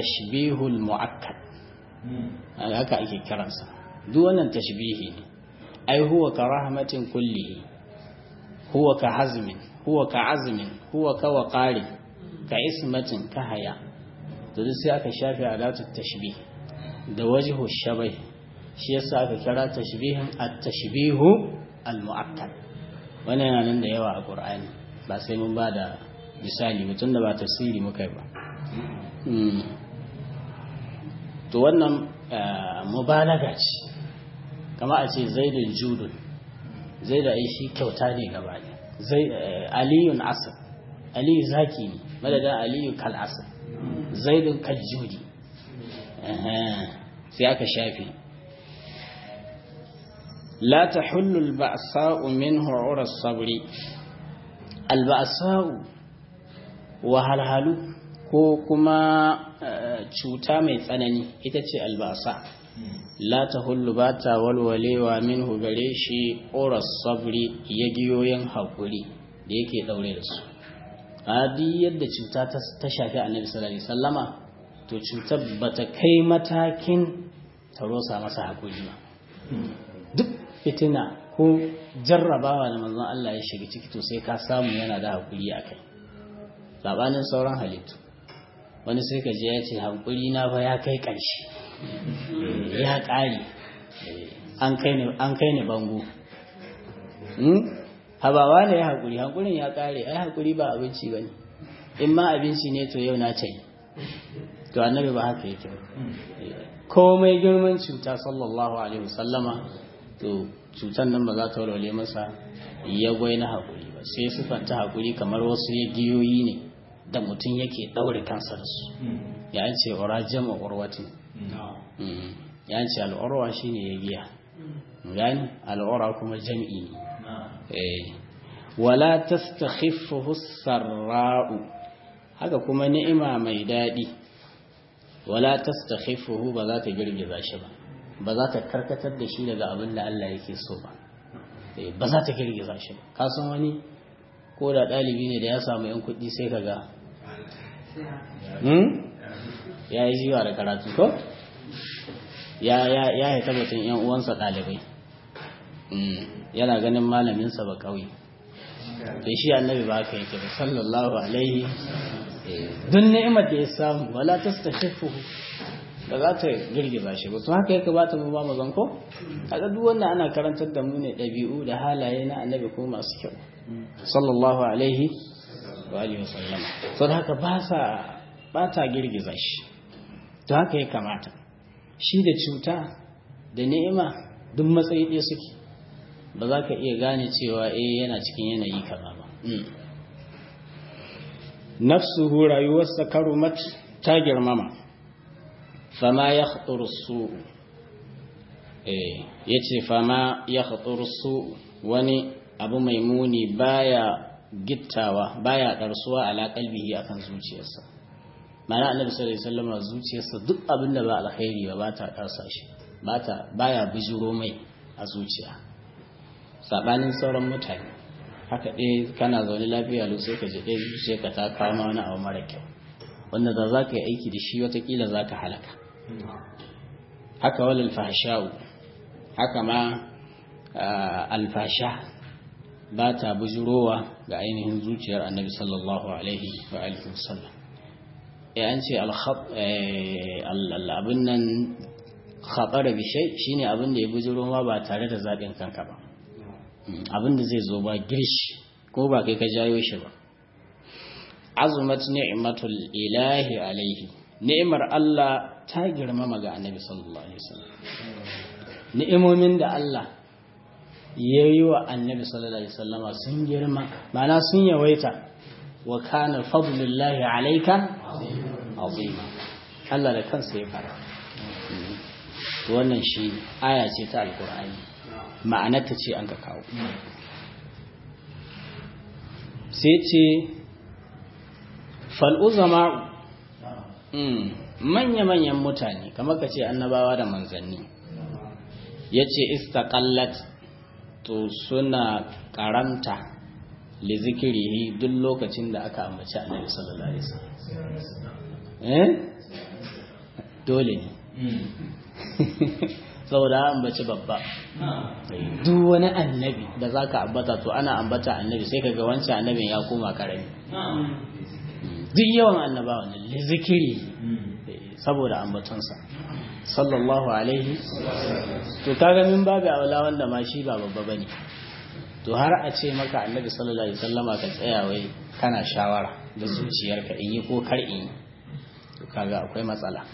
at-tashbihul mu'akkad haka ake kiransa duk wannan tashbihi ne ai huwa ka rahmatin kullihi huwa ka hazmin huwa ka azmin huwa ka waqari ka ismatin ka haya to duk sai aka shafe adatu tashbih da wajhu shabai shi yasa aka kira tashbihin at-tashbihu al-mu'akkad wannan yana nan da yawa a Qur'ani ba sai mun ba da misali mutum da ba tafsiri muka yi ba to wannan mubalaga ce kama a ce zaidun judun zai da shi kyauta ne gaba ne aliyun asir aliyu zaki ne madadin aliyu kal asir zaidun kal judi sai aka shafi la ta hullul ba'sa'u min hu'urar sabri alba'sa'u wahalhalu ko kuma cuta mai tsanani ita ce albasa la ta hullu ba ta walwalewa min gare shi oras sabri ya giyoyin haƙuri da yake ɗaure da su adi yadda cuta ta shafi annabi sallallahu alaihi sallama to cutar ba ta kai matakin ta rosa masa haƙuri ba duk fitina ko jarrabawa da manzon Allah ya shiga ciki to sai ka samu yana da haƙuri a kai sabanin sauran halittu wani sai ka je ya ce hankuri na fa ya kai ƙarshe ya ƙari an kai ni bango habawa ne ya haƙuri hankurin ya ƙare ai haƙuri ba abinci ba ne in ma abinci ne to yau na ce to annabi ba haka yake komai girman cuta sallallahu alaihi wasallama to cutan nan ba za ta walwale masa ya gwai na haƙuri ba sai sufanta haƙuri kamar wasu ya giyoyi ne da mutum yake ɗaure kansa da su ya ce ura jama urwatin ya ce al'urwa shi ne ya giya gani al'ura kuma jam'i ne wala tastakhiffuhu sarra'u haka kuma ni'ima mai daɗi wala tastakhiffuhu ba za ta girgiza shi ba ba za ta karkatar da shi daga abin da Allah yake so ba ba za ta girgiza shi ba kasan wani ko da ɗalibi ne da ya samu 'yan kuɗi sai ka ga ya yi jiwa da karatu ko ya yi tabbatin 'yan uwansa ɗalibai yana ganin malaminsa ba ƙauye da shi annabi ba ka yake ba sallallahu alaihi don ni'imar da ya samu wala ta stashifu ba za ta girgiza shi ba to haka yake ba ta mu ba mu zanko kaga duk wannan ana karantar da mu ne ɗabi'u da halaye na annabi ko masu kyau sallallahu alaihi wa alihi wasallama to da haka ba sa ba ta girgiza shi to haka ya kamata shi da cuta da ni'ima duk matsayi ɗaya suke ba za ka iya gane cewa eh yana cikin yanayi kaza ba nafsuhu rayuwarsa karumat ta girmama fama ya su ya ce fama ya su wani abu mai muni baya gittawa baya ɗarsuwa ala kalbihi akan zuciyarsa mana annabi sallallahu alaihi wasallam zuciyarsa duk abin da ba alkhairi ba ba ta ɗarsa shi ba ta baya bijiro mai a zuciya sabanin sauran mutane haka ɗaya kana zaune lafiya lau sai ka je ɗaya zuciya ka ta kawo ma wani abu mara kyau wanda da za ka yi aiki da shi watakila za ka halaka haka wal alfasha'u haka ma alfasha ba ta bujurowa ga ainihin zuciyar annabi sallallahu alaihi wa alihi wasallam ya an ce abin nan khabar bishai shine abin da ya bujuro ma ba tare da zaɓin kanka ba abin da zai zo ba girshi ko ba kai ka jayo shi ba azumat ni'matul ilahi alaihi ni'imar Allah ta girmama ga annabi sallallahu alaihi wasallam ni'imomin da Allah ya yi wa annabi sallallahu alaihi wasallama sun girma mana sun yawaita wa kana fadlullahi alayka azima Allah da kansa ya fara wannan shi aya ce ta alqur'ani ma'anarta ce an ka kawo sai ce fal'uzama manya-manyan mutane kamar ka ce annabawa da manzanni ya ce istakallat to suna karanta li zikirihi duk lokacin da aka ambaci annabi sallallahu alaihi wasallam eh dole ne saboda ambaci babba duk wani annabi da zaka ambata to ana ambata annabi sai kaga wancan annabin ya koma karami duk yawan annabawa ne zikiri saboda ambatonsa sallallahu alaihi to kaga min babu aula wanda ma shi ba babba bane to har a ce maka annabi sallallahu alaihi wasallama ka tsaya wai kana shawara da zuciyarka in yi ko kar in yi to kaga akwai matsala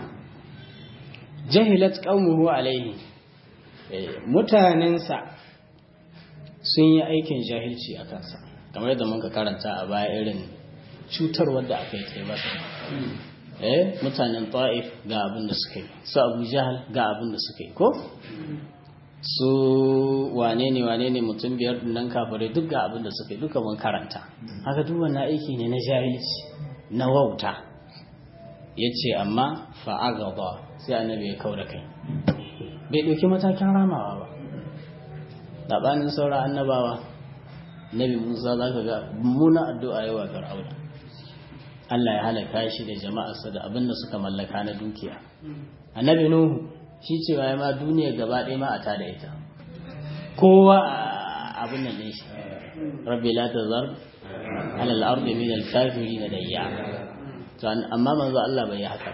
jahilat qaumuhu alaihi mutanensa sun yi aikin jahilci a kansa kamar yadda muka karanta a baya irin cutarwar da aka yi ta masa eh mutanen ta'if ga abin da suka yi su abu jahal ga abin da suka yi ko su wane ne wane ne mutum biyar nan kafirai duk ga abin da suka yi duka mun karanta haka duk wannan aiki ne na jahilci na wauta ya ce amma fa'agaba sai annabi ya kau da kai bai ɗauki matakin ramawa ba ɗaɓanin saura annabawa nabi musa za ka ga muna addu'a yawa fir'auna Allah ya halaka shi da jama'arsa da abin da suka mallaka na dukiya annabi nuhu shi ce ya ma duniya gaba ɗaya ma a ta da ita kowa abin nan ne shi rabbi la tazar ala al-ardi min al-kafirin dayya to amma manzo Allah bai yi haka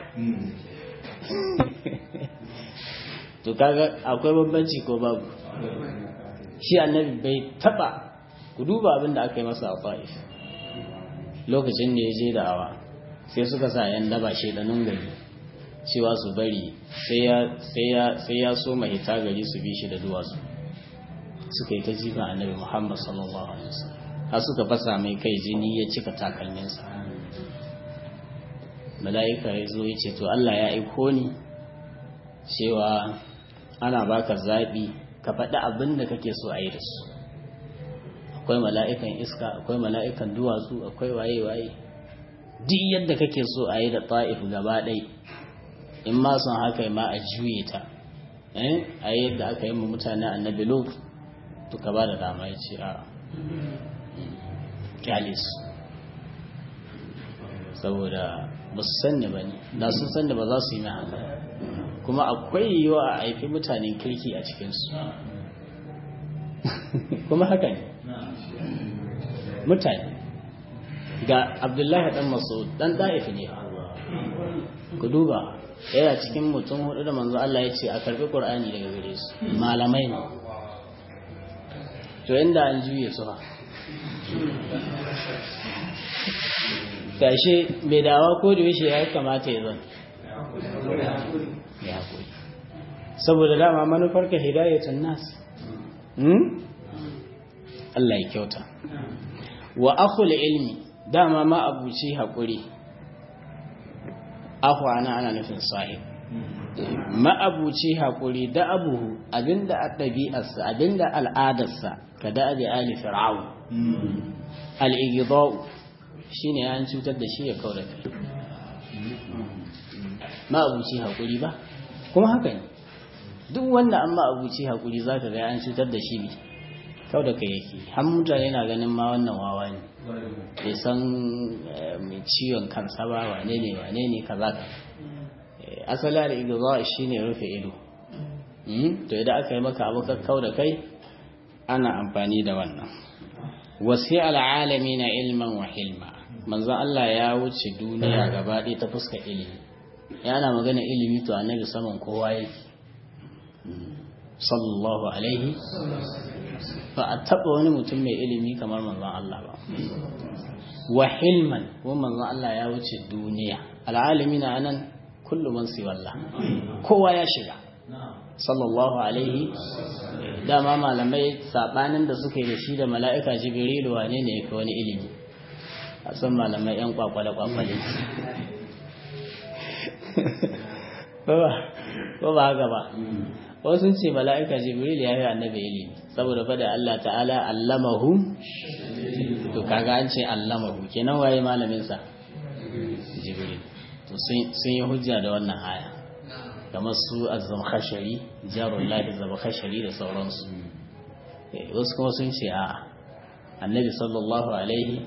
to kaga akwai bambanci ko babu shi annabi bai taba ku duba abin da aka yi masa a Taif lokacin da ya je da awa sai suka sa yan daba shedanun gari cewa su bari sai ya so mahita gari su bi shi da duwatsu suka yi ta jifa annabi Muhammad sallallahu alaihi wasallam har suka fasa mai kai jini ya cika takalminsa mala'ika ya zo ya ce to Allah ya aiko ni cewa ana baka zaɓi ka faɗi abin da kake so a yi da su akwai mala'ikan iska akwai mala'ikan duwatsu akwai waye-waye duk yadda kake so a yi da ta'if gaba ɗai in ma son haka ma a juye ta a yi yadda aka yi mu mutane annabi lut to ka ba da dama ya ce a kyalis saboda ba su sanni ba ne da sun sanni ba za su yi mai haka kuma akwai yiwuwa a haifi mutanen kirki a cikinsu kuma haka ne mutane ga abdullahi dan masu dan da'ifi ne ku duba yana cikin mutum hudu da manzo Allah ya ce a karbi qur'ani daga gare su malamai ne to inda an juye su ha gashe mai dawa ko da yaushe ya kamata ya zan ya koyi saboda dama manufar ka hidayatun nas Allah ya kyauta wa akhul ilmi dama ma abuci haƙuri ahu ana ana nufin sahib ma'abuci haƙuri da abuhu abinda a ɗabi'arsa abinda al'adarsa ka da abi ali fir'aun al'igidau shi ne an cutar da shi ya kawo da kai ma'abuci haƙuri ba kuma haka ne duk wanda an ma'abuci haƙuri za ka ga an cutar da shi ne kau da kai yake har mutane na ganin ma wannan wawa ne bai san mai ciwon kansa ba wane ne wane ne kaza ka asali al-igza shine rufe ido to idan aka yi maka abu kau da kai ana amfani da wannan wasi al'alami na ilman wa hilma manzon Allah ya wuce duniya gaba ɗaya ta fuska ilimi yana magana ilimi to annabi saman kowa yake sallallahu alaihi ba a taɓa wani mutum mai ilimi kamar manzon Allah ba wa hilman ko manzon Allah ya wuce duniya al'alami na anan kullum man siwallah kowa ya shiga sallallahu alaihi dama malamai sabanin da suka yi da shi da mala'ika jibrilu wane ne yake wani ilimi a san malamai yan kwakwale kwakwale ko ba haka ba wasu ce mala'ika jibrilu ya yi annabi ilimi saboda fada Allah ta'ala allamahu to kaga an ce allamahu kenan waye malamin sa jibril to sun yi hujja da wannan aya kamar su azzam khashari jarun lahi zama khashari da sauransu wasu kuma sun ce a annabi sallallahu alaihi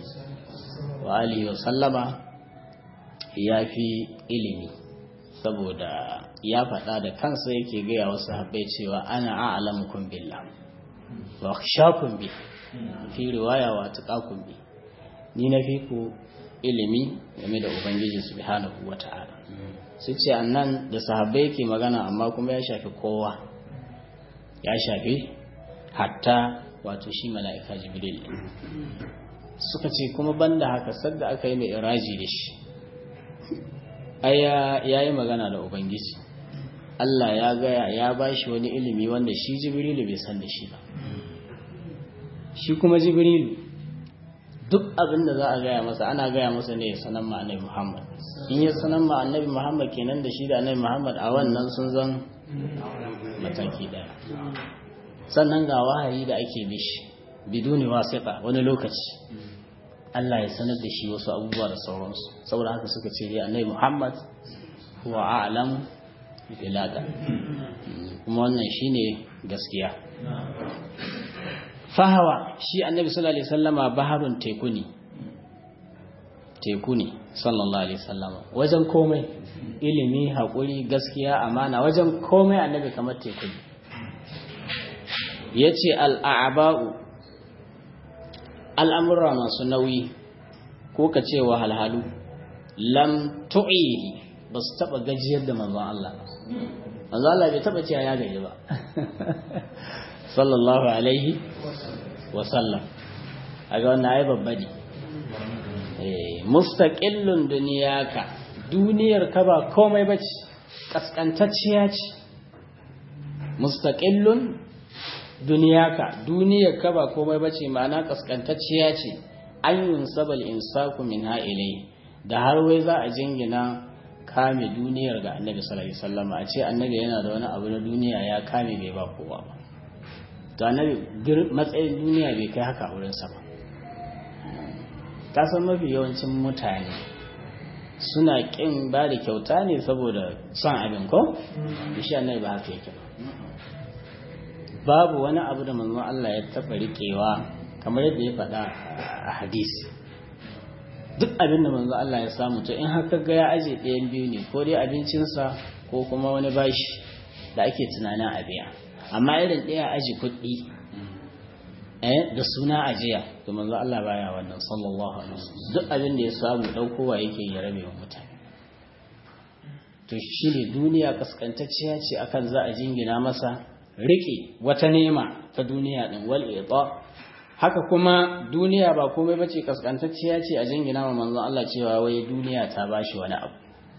wa alihi wa sallama ya fi ilimi saboda ya faɗa da kansa yake gaya wasu habbai cewa ana a'lamukum billah wa akhshakum bi fi riwaya wa taqakum bi ni na fi ku ilimi game da ubangiji subhanahu wata'ala su ce annan da sahabbai yake magana amma kuma ya shafi kowa ya shafi hatta wato shi mala'ika jibril suka ce kuma banda haka sadda aka yi mai iraji da shi aya ya yi magana da ubangiji Allah ya gaya ya ba shi wani ilimi wanda shi jibrilu bai san da shi ba shi kuma jibrilu duk abin da za a gaya masa ana gaya masa ne ya sanan ma annabi Muhammad in ya sanan ma annabi Muhammad kenan da shi da annabi Muhammad a wannan sun zan mataki daya sannan ga wahayi da ake mishi biduni wasiqa wani lokaci Allah ya sanar da shi wasu abubuwa da sauransu saboda haka suka ce ya annabi Muhammad huwa a'lam bilada kuma wannan shine gaskiya fahawa shi annabi sallallahu alaihi wasallama baharun teku ne teku ne sallallahu alaihi wasallama wajen komai ilimi haƙuri gaskiya amana wajen komai annabi kamar teku ne yace al'aba'u al'amura masu nauyi ko ka ce wahalhalu lam tu'i ba su taɓa gajiyar da manzon Allah manzon Allah bai taɓa cewa ya gaji ba sallallahu alaihi wasallam a ga wannan ai babba ne mustaqillun duniyaka duniyar ka ba komai bace kaskantacciya ce mustaqillun duniyaka duniyar ka ba komai bace ma'ana kaskantacciya ce an yunsabal insaku min ilai da har wai za a jingina kame duniyar ga annabi sallallahu alaihi wasallam a ce annabi yana da wani abu na duniya ya kame bai ba kowa ba to annabi matsayin duniya bai kai haka wurin sa ba ka san mafi yawancin mutane suna kin ba da kyauta ne saboda son abin ko shi annabi ba haka yake ba babu wani abu da manzon Allah ya taba riƙewa kamar yadda ya faɗa a hadisi duk abin da manzon Allah ya samu to in haka ga ya aje ɗayan biyu ne ko dai abincinsa ko kuma wani bashi da ake tunanin a biya amma irin ɗaya aji kuɗi eh da suna ajiya to manzon Allah baya wannan sallallahu alaihi wasallam duk abin da ya samu ɗaukowa yake ya rabe wa mutane to shi ne duniya kaskantacciya ce akan za a jingina masa riƙe wata nema ta duniya ɗin wal ita haka kuma duniya ba komai bace kaskantacciya ce a jingina wa manzon Allah cewa wai duniya ta bashi wani abu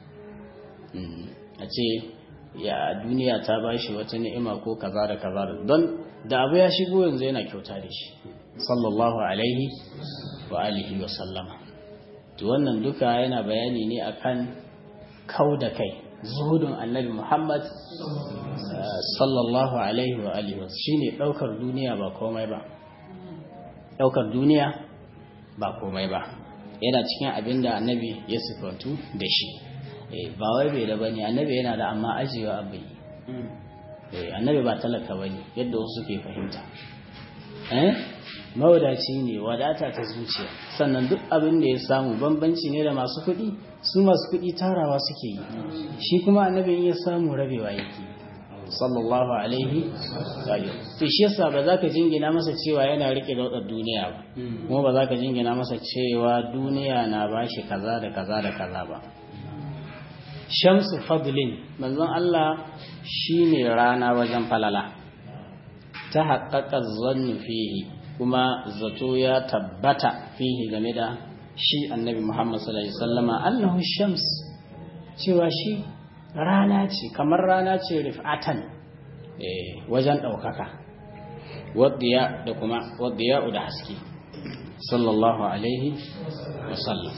a ce ya duniya ta bashi wata ni'ima ko kaza da kaza da don da abu ya shigo yanzu yana kyauta da shi sallallahu alaihi wa alihi wa sallama to wannan duka yana bayani ne akan kau da kai zuhudun annabi Muhammad sallallahu alaihi wa alihi wa shine daukar duniya ba komai ba daukar duniya ba komai ba yana cikin abin da annabi ya sifantu da shi ba wai bai da bane annabi yana da amma ajiyewa abai annabi ba talaka bane yadda wasu ke fahimta eh mawadaci ne wadata ta zuciya sannan duk abin da ya samu bambanci ne da masu kuɗi su masu kuɗi tarawa suke yi shi kuma annabi ya samu rabewa yake sallallahu alaihi wa to shi yasa ba za ka jingina masa cewa yana rike da wadar duniya ba kuma ba za ka jingina masa cewa duniya na bashi kaza da kaza da kaza ba shamsu fadlin manzon Allah shine rana wajen falala ta haƙaƙa zannu fihi kuma zato ya tabbata fihi game da shi annabi Muhammad sallallahu alaihi wasallama annahu shams cewa shi rana ce kamar rana ce rif'atan eh wajen daukaka wadiya da kuma wadiya da haske sallallahu alaihi wasallam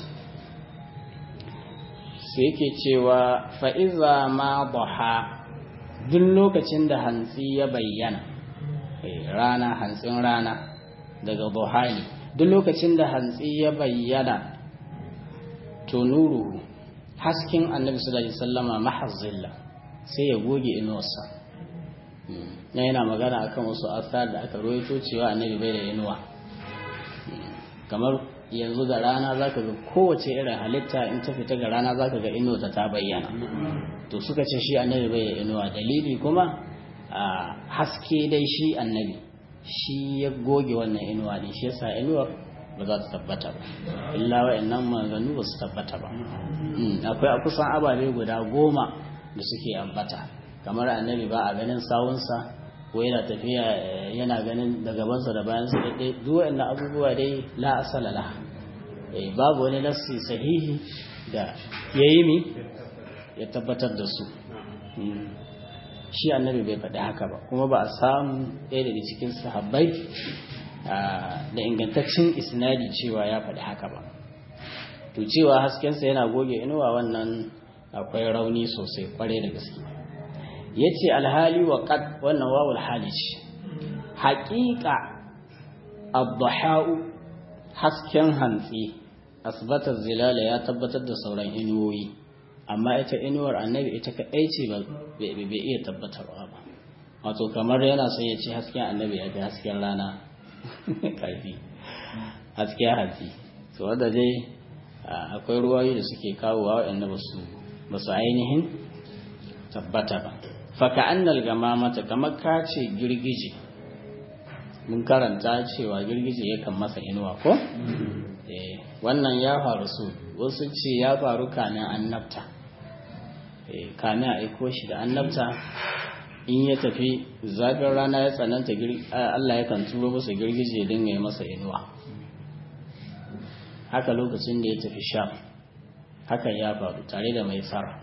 sai yake cewa fa iza ma dhaha duk lokacin da hantsi ya bayyana rana hantsin rana daga buhari duk lokacin da hantsi ya bayyana to nuru hasken annabi sallallahu alaihi wasallama mahazzilla sai ya goge inuwarsa na yana magana akan wasu asar da aka roito cewa annabi bai da inuwa kamar yanzu ga rana zaka ga kowace irin halitta in ta fita ga rana zaka ga inuwa ta bayyana to suka ce shi annabi bai inuwa dalili kuma a haske dai shi annabi shi ya goge wannan inuwa ne shi yasa inuwar ba za ta tabbata ba illa wa'annan maganu ba su tabbata ba akwai a kusan ababe guda goma da suke ambata kamar annabi ba a ganin sawunsa ko yana tafiya yana ganin da gabansa da bayansa daidai duk wa'annan abubuwa dai la asala la babu wani nassi sahihi da ya yi mi ya tabbatar da su shi annabi bai faɗi haka ba kuma ba a samu ɗaya daga cikin sahabbai da ingantaccen isnadi cewa ya faɗi haka ba to cewa haskensa yana goge inuwa wannan akwai rauni sosai kwarai da gaske ya ce alhali wa ƙad wannan wawul hali ce haƙiƙa abduha'u hasken hantsi asbatar zilala ya tabbatar da sauran inuwoyi amma ita inuwar annabi ita kaɗai ce bai iya tabbatarwa ba wato kamar yana son ya ce hasken annabi ya fi hasken rana ƙarfi hasken hantsi so wadda dai akwai ruwayi da suke kawowa waɗanda ba su ainihin tabbata ba faka annal gama mata kamar ka ce girgije mun karanta cewa girgije yakan masa inuwa ko wannan ya faru su wasu ce ya faru kamin annabta kamin a aiko shi da annabta in ya tafi zafin rana ya tsananta Allah yakan turo masa girgije ya dinga yi masa inuwa haka lokacin da ya tafi sham hakan ya faru tare da mai tsara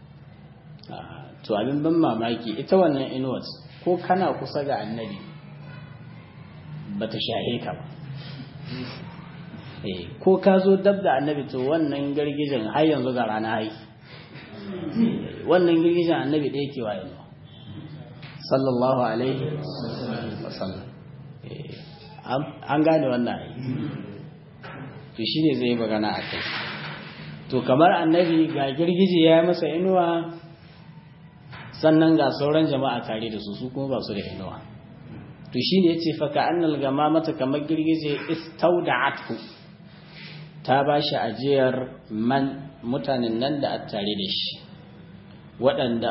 to abin ban mamaki ita wannan inuwat ko kana kusa ga annabi ba ta shahe ka ba ko ka zo dab da annabi to wannan girgijen har yanzu ga rana hai wannan girgijen annabi ɗaya ke wa yanzu sallallahu alaihi wasallam an gane wannan ai to shi ne zai magana a kai to kamar annabi ga girgije ya yi masa inuwa sannan ga sauran jama'a tare da su su kuma ba su da inuwa to shi ne ya ce faka annal gama mata kamar girgije istauda'athu ta ba shi ajiyar man mutanen nan da a tare da shi waɗanda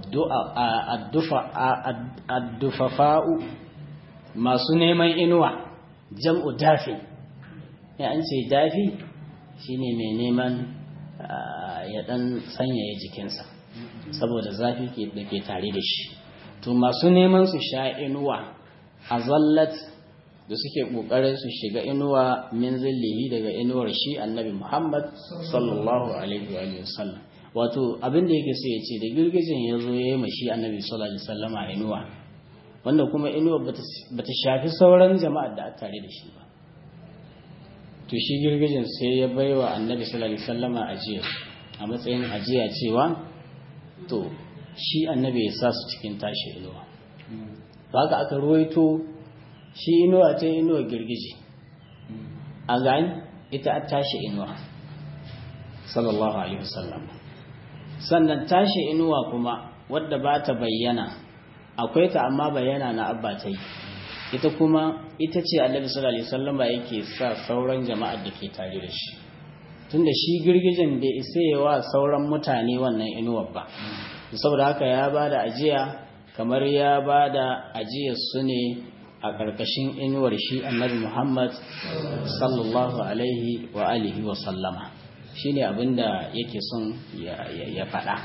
addufafa'u masu neman inuwa jam'u dafi ya an ce dafi shine mai neman ya ɗan sanyaya jikinsa saboda zafi da ke tare da shi to masu neman su sha inuwa a zallat da suke kokarin su shiga inuwa min zillihi daga inuwar shi annabi Muhammad sallallahu alaihi wa sallam wato abin da yake so ya ce da girgijin ya zo ya yi mashi annabi sallallahu alaihi wasallam a inuwa wanda kuma inuwa bata shafi sauran jama'ar da a tare da shi ba to shi girgijin sai ya baiwa annabi sallallahu alaihi wasallam ajiya a matsayin ajiya cewa to shi annabi ya sa su cikin tashi inuwa haka aka ruwaito shi inuwa ta inuwa girgije a gani ita a tashi inuwa sallallahu alaihi wasallam sannan tashi inuwa kuma wadda ba ta bayyana akwai ta amma bayyana na abba ta yi ita kuma ita ce annabi sallallahu alaihi wasallam yake sa sauran jama'ar da ke tare da shi tunda shi girgijen bai isa yawa sauran mutane wannan inuwar ba saboda haka ya ba da ajiya kamar ya ba da ajiyar su ne a ƙarƙashin inuwar shi annabi Muhammad sallallahu alaihi wa alihi wa sallama shi ne abinda yake son ya faɗa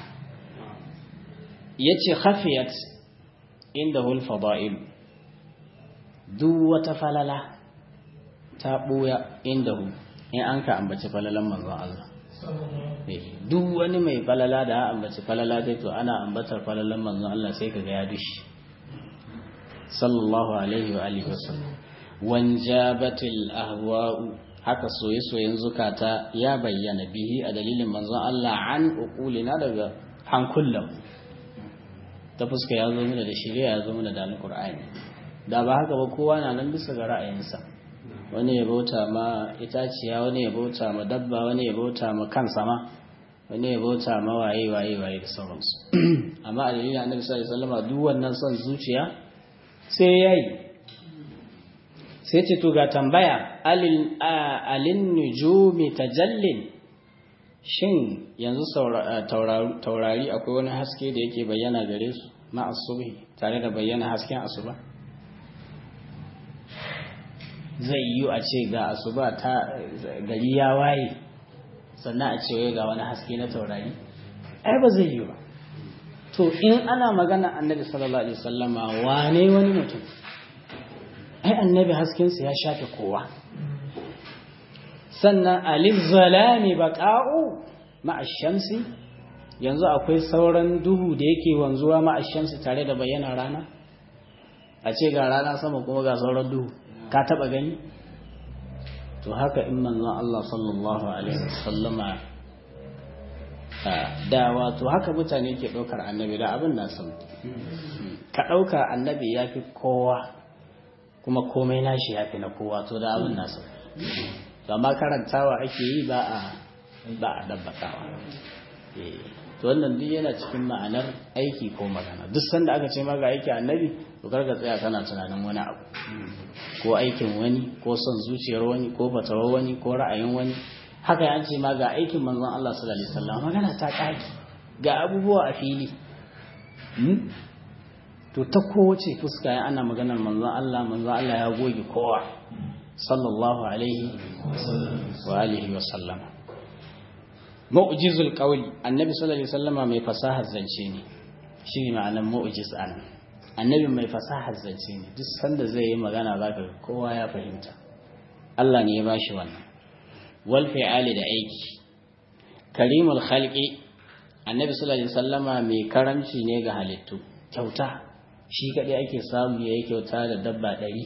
ya ce hafiyat inda hulfada'il duk wata falala ta ɓuya inda hu in an ka ambaci falalan manzon Allah duk wani mai falala da ambaci falala dai to ana ambatar falalan manzon Allah sai kaga ya dushi sallallahu alaihi wa alihi wasallam wanjabatil ahwa'u haka soye-soyen zukata ya bayyana bihi a dalilin manzon Allah an uqulina daga hankulan ta fuska ya zo mana da shari'a ya zo mana da alqur'ani da ba haka ba kowa na nan bisa ga ra'ayinsa wani ya bauta ma itaciya wani ya bauta ma dabba wani ya bauta ma kansa ma wani ya bauta ma waye waye waye da sauransu amma a dalilin annabi sallallahu alaihi wasallam duk wannan son zuciya sai yayi sai ce to ga tambaya alin nujumi tajallin shin yanzu taurari akwai wani haske da yake bayyana gare su ma'asubi tare da bayyana hasken asuba zai yi a ce ga asuba ta gari ya waye sannan a ce ga wani haske na taurari ai ba zai yi ba to in ana magana annabi sallallahu alaihi wasallama wane wani mutum ai annabi haskensa ya shafe kowa sannan alif zalami baqa'u ma'a shamsi yanzu akwai sauran duhu da yake wanzuwa ma'a shamsi tare da bayyana rana a ce ga rana sama kuma ga sauran duhu ka taba gani to haka in manzon Allah sallallahu alaihi wasallama da wato haka mutane ke ɗaukar annabi da abin na san ka ɗauka annabi ya fi kowa kuma komai nashi ya fi na kowa to da abin na san amma karantawa ake yi ba a ba a dabbakawa to wannan duk yana cikin ma'anar aiki ko magana duk sanda aka ce ma ga aiki annabi to karka tsaya kana tunanin wani abu ko aikin wani ko son zuciyar wani ko fatawar wani ko ra'ayin wani haka ya ce ma ga aikin manzon Allah sallallahu alaihi wasallam magana ta kaki ga abubuwa a fili to ta kowace fuska ya ana maganar manzon Allah manzon Allah ya goge kowa sallallahu alaihi wa alihi wa sallama mu'jizul qawli annabi sallallahu alaihi wasallama mai fasahar zance ne shi ma'anar mu'jiz an annabi mai fasahar zance ne duk sanda zai yi magana zaka kowa ya fahimta Allah ne ya bashi wannan wal fi'ali da aiki karimul khalqi annabi sallallahu alaihi wasallama mai karamci ne ga halittu kyauta shi kadai ake samu yayi kyauta da dabba ɗari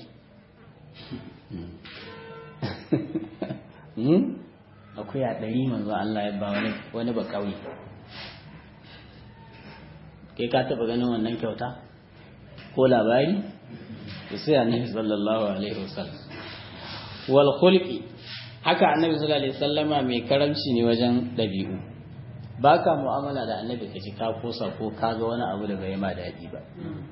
akuya ɗari manzo Allah ya ba wani wani ba kauye kai ka taɓa ganin wannan kyauta ko labari da sai annabi sallallahu alaihi wasallam wal khulqi haka annabi sallallahu alaihi wasallama mai karamci ne wajen dabi'u baka mu'amala da annabi kaji ka kosa ko ka ga wani abu da bai ma daɗi ba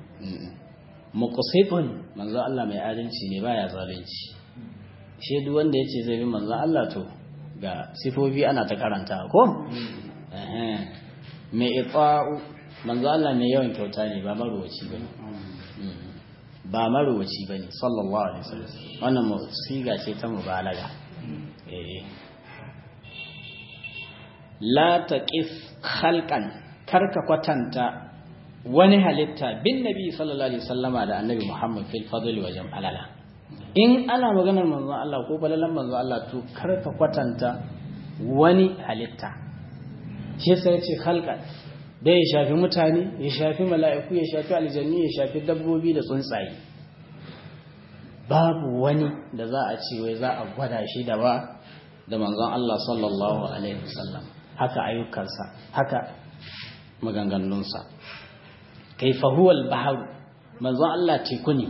muqsitun manzo Allah mai adalci ne baya zalunci shi duk wanda yace zai bi manzo Allah to ga sifofi ana ta karanta ko eh mai ita'u manzo Allah mai yawan kyauta ne ba maruwaci bane ba maruwaci bane sallallahu alaihi wasallam wannan siga ce ta mubalaga eh la taqif khalqan karka kwatanta wani halitta bin nabi sallallahu alaihi wasallama da annabi Muhammad fil fadli wa jam'alala in ana maganar manzon Allah ko falalan manzon Allah to karka kwatanta wani halitta shi sai ya ce khalqan da ya shafi mutane ya shafi mala'iku ya shafi aljanni ya shafi dabbobi da tsuntsaye babu wani da za a ce wai za a gwada shi da ba da manzon Allah sallallahu alaihi wasallam haka ayyukansa haka maganganunsa kaifa huwal bahar manzon Allah teku ne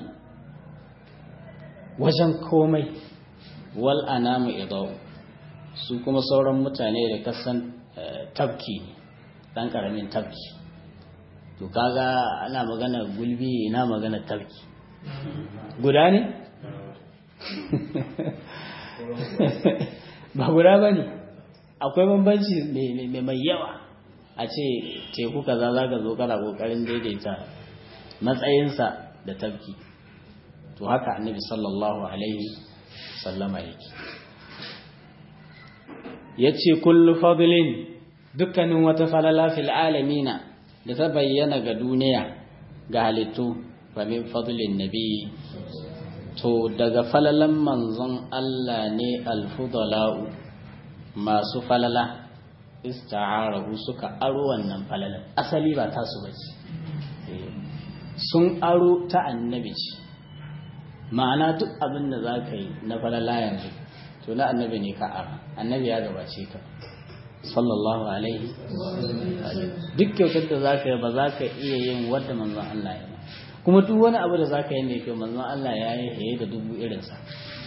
wajen komai wal anamu idau su kuma sauran mutane da kasan tabki ne dan karamin tabki to kaga ana magana gulbi ina magana tabki guda ne ba guda ba ne akwai bambanci mai yawa a ce teku kaza za ka zo kana kokarin daidaita matsayinsa da tabki to haka annabi sallallahu alaihi sallama yake ya ce kullu fadlin dukkanin wata falala fil alamina da ta bayyana ga duniya ga halittu fa min fadlin nabi to daga falalan manzon Allah ne alfudala'u masu falala ista'arahu suka aro wannan falalan asali ba tasu bace sun aro ta annabi ce ma'ana duk abin da za ka yi na falala yanzu to na annabi ne ka ara annabi ya gabace ka sallallahu alaihi duk kyautar da za ka yi ba za ka iya yin wadda manzon Allah ya kuma duk wani abu da za ka yi mai kyau manzon Allah ya yi haye da dubu irinsa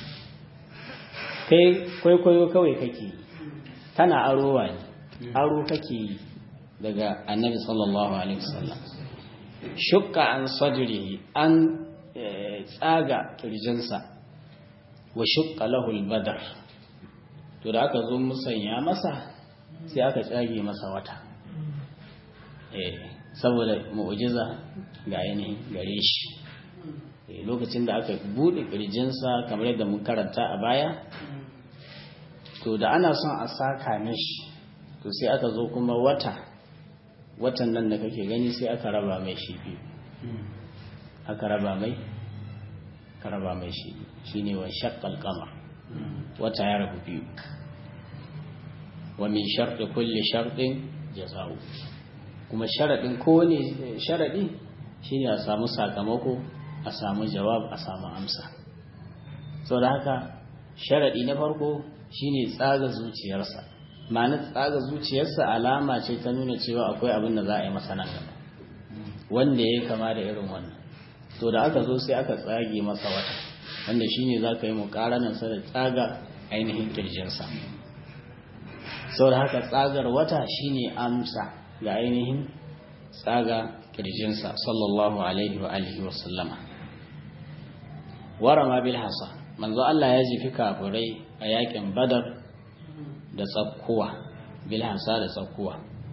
kai kwaikwayo kawai kake yi kana arowa ne aro kake yi daga annabi sallallahu alaihi wasallam shukka an sadrihi an tsaga kirjinsa wa shukka lahu al-badr to da aka zo musanya masa sai aka tsage masa wata eh saboda mu'jiza ga ainihin gare shi lokacin da aka bude kirjinsa kamar yadda mun karanta a baya to da ana son a saka mishi to sai aka zo kuma wata watan nan da kake gani sai aka raba mai shi biyu aka raba mai ka raba mai shi shine wa shaqqal qamar wata ya rabu biyu wa min sharɗi kulli sharɗin jaza'u kuma sharaɗin kowane sharaɗi shine a samu sakamako a samu jawab a samu amsa sau da haka sharaɗi na farko shine tsaga zuciyarsa ma'ana tsaga zuciyarsa alama ce ta nuna cewa akwai abin da za a yi masa nan gaba wanda ya kama da irin wannan to da aka zo sai aka tsage masa wata wanda shine za ka yi muƙaranarsa da tsaga ainihin kirjinsa sau da haka tsagar wata shine amsa ga ainihin tsaga kirjinsa sallallahu alaihi wa alihi wa sallama warama bil hasa manzo Allah ya jifi kafirai a yakin badar da tsakkuwa bil hasa da tsakkuwa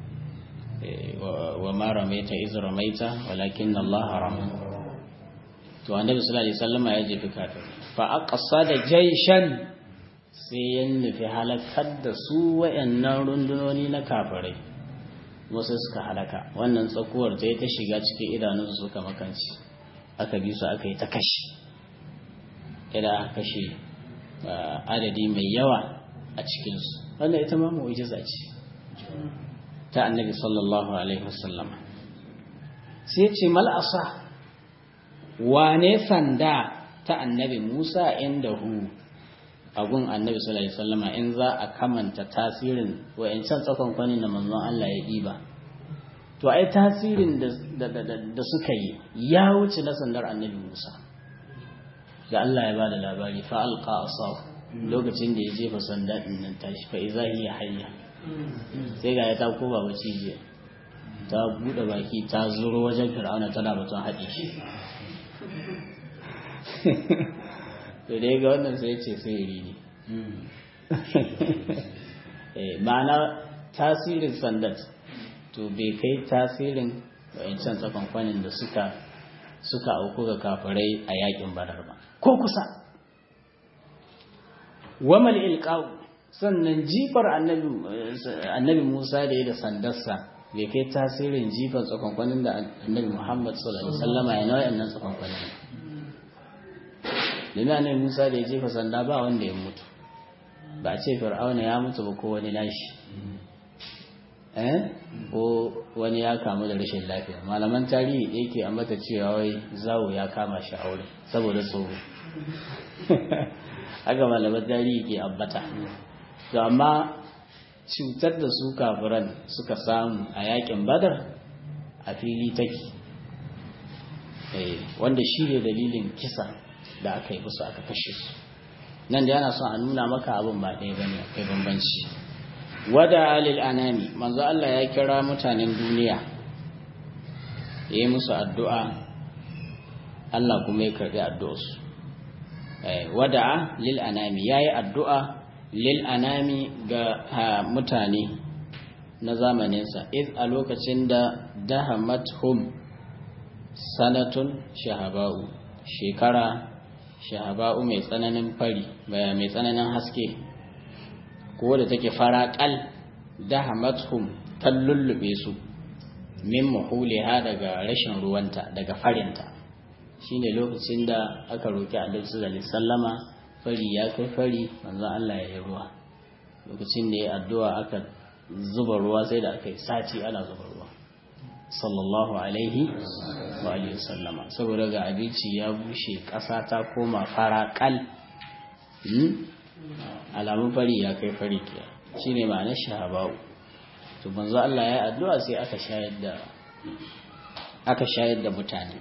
wa ma ramaita iz ramaita walakin Allah rama to annabi sallallahu alaihi wasallama ya jifi kafirai fa aqsada jayshan sai ya nufi halakar da su wayannan rundunoni na kafirai wasu suka halaka wannan tsakuwar ta yi ta shiga cikin idanunsu suka makanci aka bi su aka yi ta kashi idan aka kashe adadi mai yawa a cikinsu wannan ita ma mu'jiza ce ta annabi sallallahu alaihi wasallam sai ce mal'asa wane sanda ta annabi musa inda hu agun annabi sallallahu alaihi wasallama in za a kamanta tasirin wayancan tsakon kwanin da manzon Allah ya diba to ai tasirin da da suka yi ya wuce na sandar annabi Musa da Allah ya bada labari fa alqa asaw lokacin da ya jefa sanda din nan tashi fa iza hiya hayya sai ga ya ta koba bace je ta bude baki ta zuro wajen fir'auna tana batun haɗe shi to dai ga wannan sai ce sihiri ne ma'ana tasirin sandat to bai kai tasirin wayancan tsakonkwanin da suka suka auku ga kafirai a yakin badar ba ko kusa wamal ilqaw sannan jifar annabi Musa da ya da sandarsa bai kai tasirin jifar tsakonkwanin da annabi Muhammad sallallahu alaihi wasallama ya nawa yannan tsakonkwanin domin annabi Musa da ya jefa sanda ba wanda ya mutu ba a ce fir'auna ya mutu ba ko wani nashi eh ko wani ya kamu da rashin lafiya malaman tarihi da yake ambata cewa wai zawo ya kama shi aure saboda tsoro haka malaman tarihi ke ambata to amma cutar da su kafiran suka samu a yakin badar a fili take wanda shi ne dalilin kisa da aka yi musu aka kashe su nan da yana son a nuna maka abin ba ɗaya bane akwai bambanci wada alil anami manzo Allah ya kira mutanen duniya ya yi musu addu'a Allah kuma ya karɓi addu'arsu wada lil anami ya yi addu'a lil anami ga mutane na zamaninsa iz a lokacin da dahamathum sanatun shahaba'u shekara shahaba'u mai tsananin fari baya mai tsananin haske ko da take faraƙal dahamathum tallullube su min muhuliha daga rashin ruwanta daga farinta shine lokacin da aka roki Annabi sallallahu alaihi wasallama fari ya kai fari manzon Allah ya yi ruwa lokacin da ya addu'a aka zuba ruwa sai da aka yi sati ana zuba ruwa sallallahu alaihi wa alihi sallama saboda ga abinci ya bushe ƙasa ta koma fara kal alamun fari ya kai fari ke shine ma'anar shahaba'u to manzo Allah ya addu'a sai aka shayar da aka shayar da mutane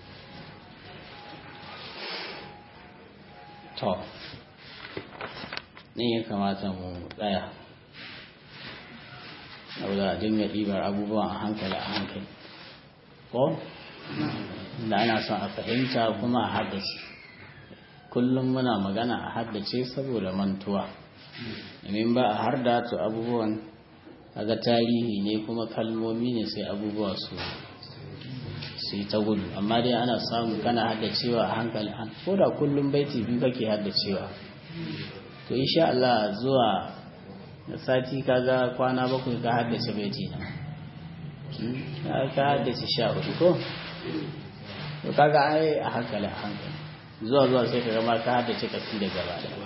to ne ya kamata mu tsaya saboda a dinga ɗibar abubuwan a hankali a hankali ko da ana son a fahimta kuma a haddace kullum muna magana a haddace saboda mantuwa domin ba a harda to abubuwan kaga tarihi ne kuma kalmomi ne sai abubuwa su su ta gudu amma dai ana samu kana haddacewa a hankali ko da kullum baiti biyu kake haddacewa to insha Allah zuwa da sati kaga kwana bakwai ka haddace baiti na ka haddace sha uku ko to kaga ai a hankali a hankali zuwa zuwa sai ka gama ka haddace kasi da gaba da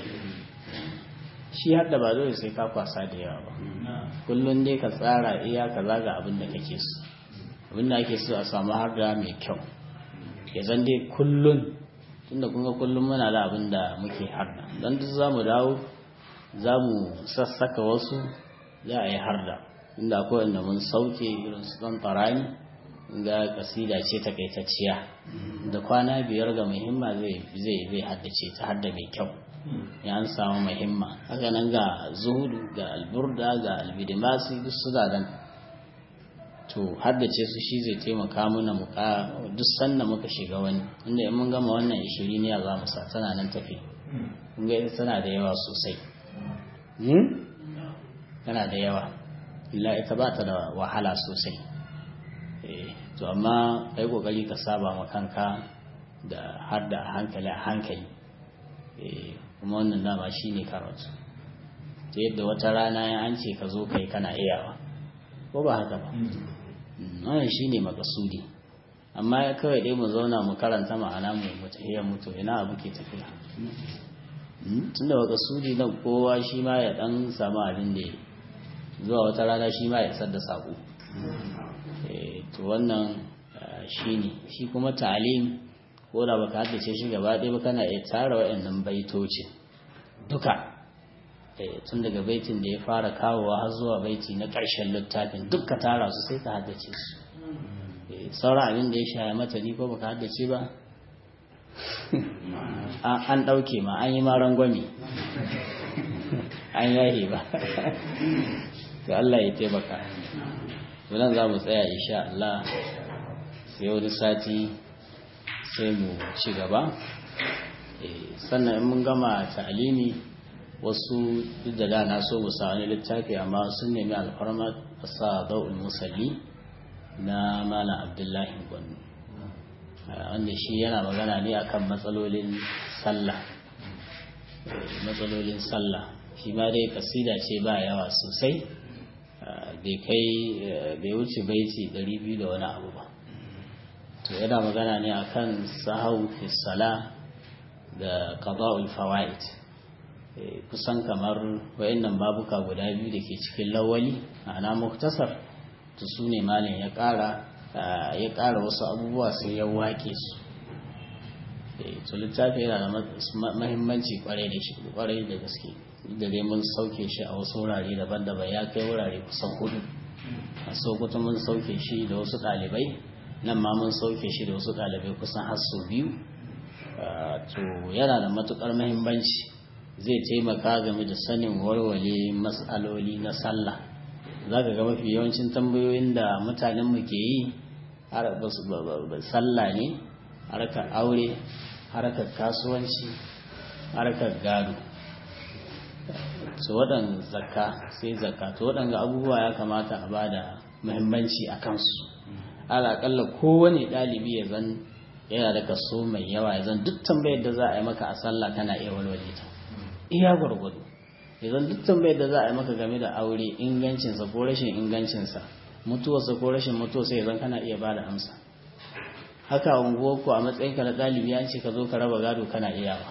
shi hadda ba dole sai ka kwasa da yawa ba kullum dai ka tsara iya kaza ga abin da kake so abin da ake so a samu harda mai kyau ya zan dai kullum tunda kun ga kullum muna da abin da muke harda don duk za mu dawo za mu sassaka wasu za a yi harda inda akwai wanda mun sauke irin su ɗan tsarani ga kasida ce takaitacciya da kwana biyar ga muhimma zai zai haddace ta hadda mai kyau ya an samu muhimma haka nan ga zuhudu ga alburda ga albidimasi duk su nan to haddace su shi zai taimaka mana mu duk sanda muka shiga wani inda in mun gama wannan ishirin ya za mu sa tana nan tafi kun ga tana da yawa sosai tana da yawa illa ita ba ta da wahala sosai to amma kai kokari ka saba ma kanka da har da hankali a hankali kuma wannan dama shine karatu ta yadda wata rana ya an ce ka zo kai kana iyawa ko ba haka ba wannan shine makasudi amma ya kawai dai mu zauna mu karanta ma'ana mu mutahiyar mutu ina abu ke tafiya tunda makasudi nan kowa shi ma ya dan samu abin da zuwa wata rana shi ma ya isar da sako to wannan shi ne shi kuma ta'alim ko da baka haddace shi gaba ɗaya ba kana iya tara waɗannan baitocin duka tun daga baitin da ya fara kawowa har zuwa baiti na ƙarshen littafin duk ka tara su sai ka haddace su sauran abin da ya shaya mata ni ko baka haddace ba an ɗauke ma an yi ma rangwami an yahe ba to Allah ya taimaka to nan za mu tsaya insha Allah sai wani sati sai mu ci gaba sannan in mun gama ta'alimi wasu duk da da na so mu sa wani littafi amma sun nemi alfarma a sa da'ul musalli na malam abdullahi gwanu wanda shi yana magana ne akan matsalolin sallah matsalolin sallah shi ma dai kasida ce ba yawa sosai bai kai bai wuce baiti 200 da wani abu ba to yana magana ne akan sahau fi sala da qada'ul fawaid kusan kamar wayannan babuka guda biyu da ke cikin lawali ana muktasar to su ne malin ya ƙara ya ƙara wasu abubuwa sai ya wake su to littafi yana da mahimmanci kwarai da shi kwarai da gaske da dai mun sauke shi a wasu wurare daban-daban ya kai wurare kusan hudu a sokoto mun sauke shi da wasu ɗalibai nan ma mun sauke shi da wasu ɗalibai kusan har sau biyu to yana da matukar mahimmanci zai taimaka game da sanin warware matsaloli na sallah za ka ga mafi yawancin tambayoyin da mutanenmu ke yi sallah ne harkar aure harkar kasuwanci harkar gado su waɗanda zakka sai zakka to waɗanda abubuwa ya kamata a ba da muhimmanci a kansu alaƙalla kowane ɗalibi ya zan yana da kaso mai yawa ya zan duk tambayar da za a yi maka a sallah kana iya walwale ta iya gwargwado ya zan duk tambayar da za a yi maka game da aure ingancinsa ko rashin ingancinsa mutuwarsa ko rashin mutuwarsa ya zan kana iya ba da amsa haka unguwar ku a matsayin ka na ɗalibi an ce ka zo ka raba gado kana iyawa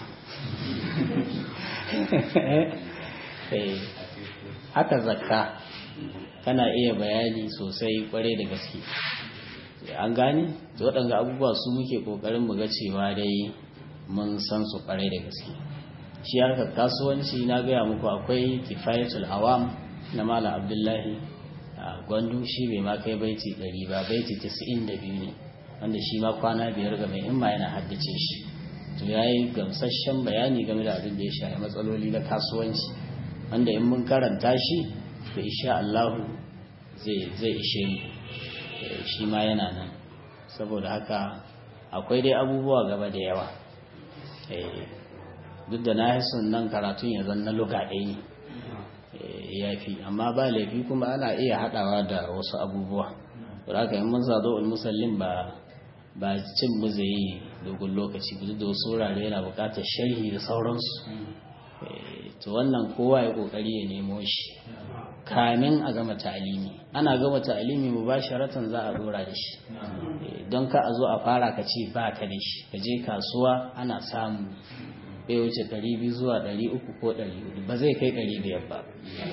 haka zakka kana iya bayani sosai kwarai da gaske an gane waɗanda abubuwa su muke ƙoƙarin mu ga cewa dai mun san su kwarai da gaske shi harkar kasuwanci na gaya muku akwai kifayatul awam na malam abdullahi a gwandu shi bai ma kai baiti ɗari ba baiti tasa'in da biyu ne wanda shi ma kwana biyar ga mai himma yana haddace shi to ya yi gamsasshen bayani game da abin da ya shafi matsaloli na kasuwanci wanda in mun karanta shi to insha Allahu zai ishe mu shi ma yana nan saboda haka akwai dai abubuwa gaba da yawa duk da na son nan karatun ya zan na luga ɗaya ne ya fi amma ba laifi kuma ana iya haɗawa da wasu abubuwa da haka in mun zazo musallin ba ba cin mu zai yi dogon lokaci duk da wasu wurare yana buƙatar sharhi da sauransu to wannan kowa ya ƙoƙari ya nemo shi kamin a gama ta'alimi ana gama ta'alimi mu basharatan za a dora da shi don ka a zo a fara ka ce ba ka da shi ka je kasuwa ana samu bai wuce 200 zuwa 300 ko 400 ba zai kai 500 ba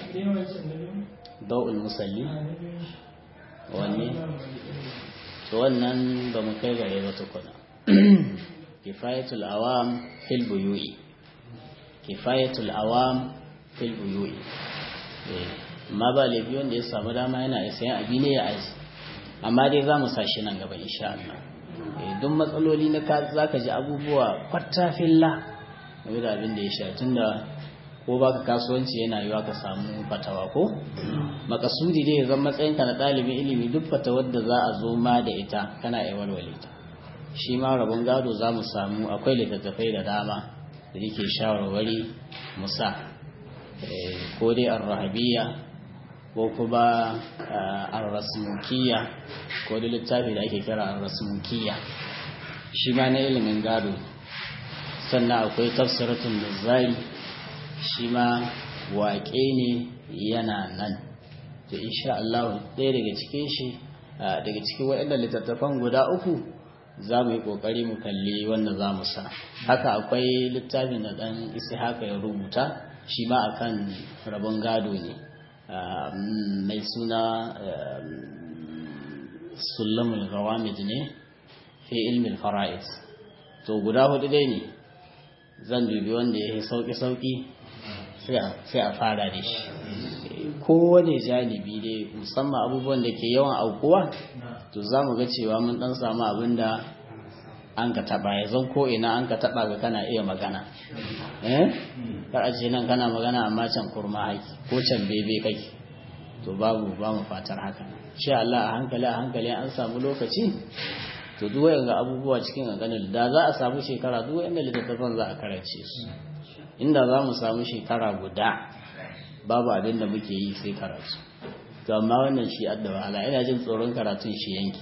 da'ul musalli wanne to wannan ba mu kai gare ba tukuna kifayatul awam fil buyu'i kifayatul awam fil buyu'i amma ba laifi wanda ya samu dama yana sayan abi ne ya aji amma dai za mu sashi nan gaba insha Allah duk matsaloli na ka za ka ji abubuwa kwata filla game da abin da ya sha tunda ko baka kasuwanci yana yiwa ka samu fatawa ko makasudi dai zan matsayinka na ɗalibin ilimi duk fatawar da za a zo ma da ita kana iya walwale ta shi ma rabon gado za mu samu akwai littattafai da dama da yake shawarwari musa ko dai arrahabiyya ko kuma arrasmukiya ko da littafi da ake kira arrasmukiya shi ma na ilimin gado sannan akwai tafsiratun nazari shi ma waƙe ne yana nan to insha Allah ɗaya daga cikin shi daga cikin waɗanda littattafan guda uku za mu yi ƙoƙari mu kalli wanda za mu sa haka akwai littafin da ɗan isi haka ya rubuta shi ma akan rabon gado ne mai suna sulamul gawamid ne fi ilmin fara'id to guda hudu dai ne zan dubi wanda ya yi sauƙi-sauƙi sai a fara da shi kowane janibi dai musamman abubuwan da ke yawan aukuwa to za mu ga cewa mun dan samu abin da an ka taba ya zan ko ina an ka taba ga kana iya magana eh kar a ce nan kana magana amma can kurma haki ko can bebe kake to babu ba mu fatar haka insha Allah a hankali a hankali an samu lokaci to duk wayan abubuwa cikin ganganin da za a samu shekara duk wayan littattafan za a karance su inda za mu samu shekara guda babu abin da muke yi sai karatu to amma wannan shi adda wahala ina jin tsoron karatun shi yanki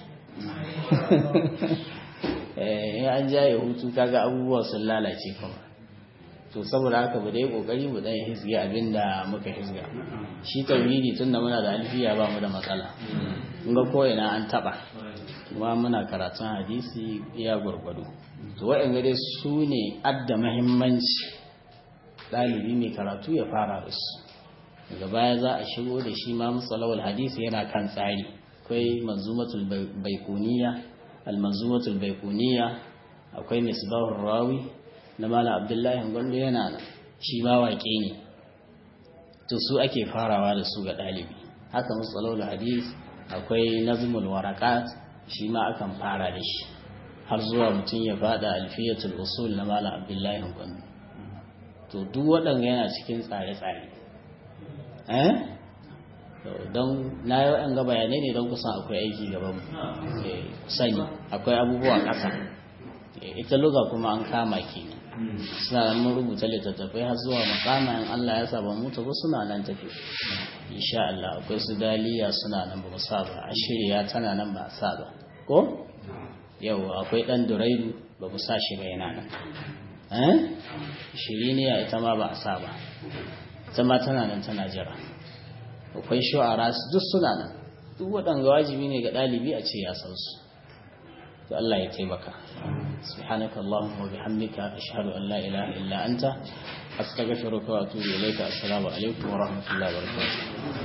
in an jaye hutu kaga abubuwa sun lalace kuma to saboda haka mu dai kokari mu dan hisge abin da muka hisga shi tauhidi tunda muna da alfiya ba mu da matsala kun ga ko ina an taba kuma muna karatun hadisi iya gwargwado to waɗanda dai su ne adda mahimmanci ɗalibi mai karatu ya fara da su daga baya za a shigo da shi ma musalawar hadisi yana kan tsari akwai manzumatul baikuniya almanzumatul baikuniya akwai misbahur rawi na malam abdullahi gwando yana nan shi ma waƙe ne to su ake farawa da su ga ɗalibi haka musalawar hadis akwai nazmul warakat shi ma akan fara da shi har zuwa mutum ya fada alfiyatul usul na malam abdullahi gwando to duk waɗanda yana cikin tsare-tsare eh don na yi waɗanda bayanai ne don kusan akwai aiki gaban sani akwai abubuwa ƙasa ita luga kuma an kama ke suna nan mun rubuta littattafai har zuwa makama in Allah ya saba mutu ba suna nan tafi insha Allah akwai su daliya suna nan ba sa ba ashiriya tana nan ba sa ba ko yau akwai dan duraidu ba mu sa shi ba yana nan eh shiriniya ita ma ba a sa ba ita ma tana nan tana jira akwai shu'ara duk suna nan duk waɗanda wajibi ne ga ɗalibi a ce ya san su to Allah ya taimaka subhanaka allahumma wa bihamdika ashhadu an la ilaha illa anta astaghfiruka wa atubu ilayka assalamu alaikum wa rahmatullahi wa barakatuh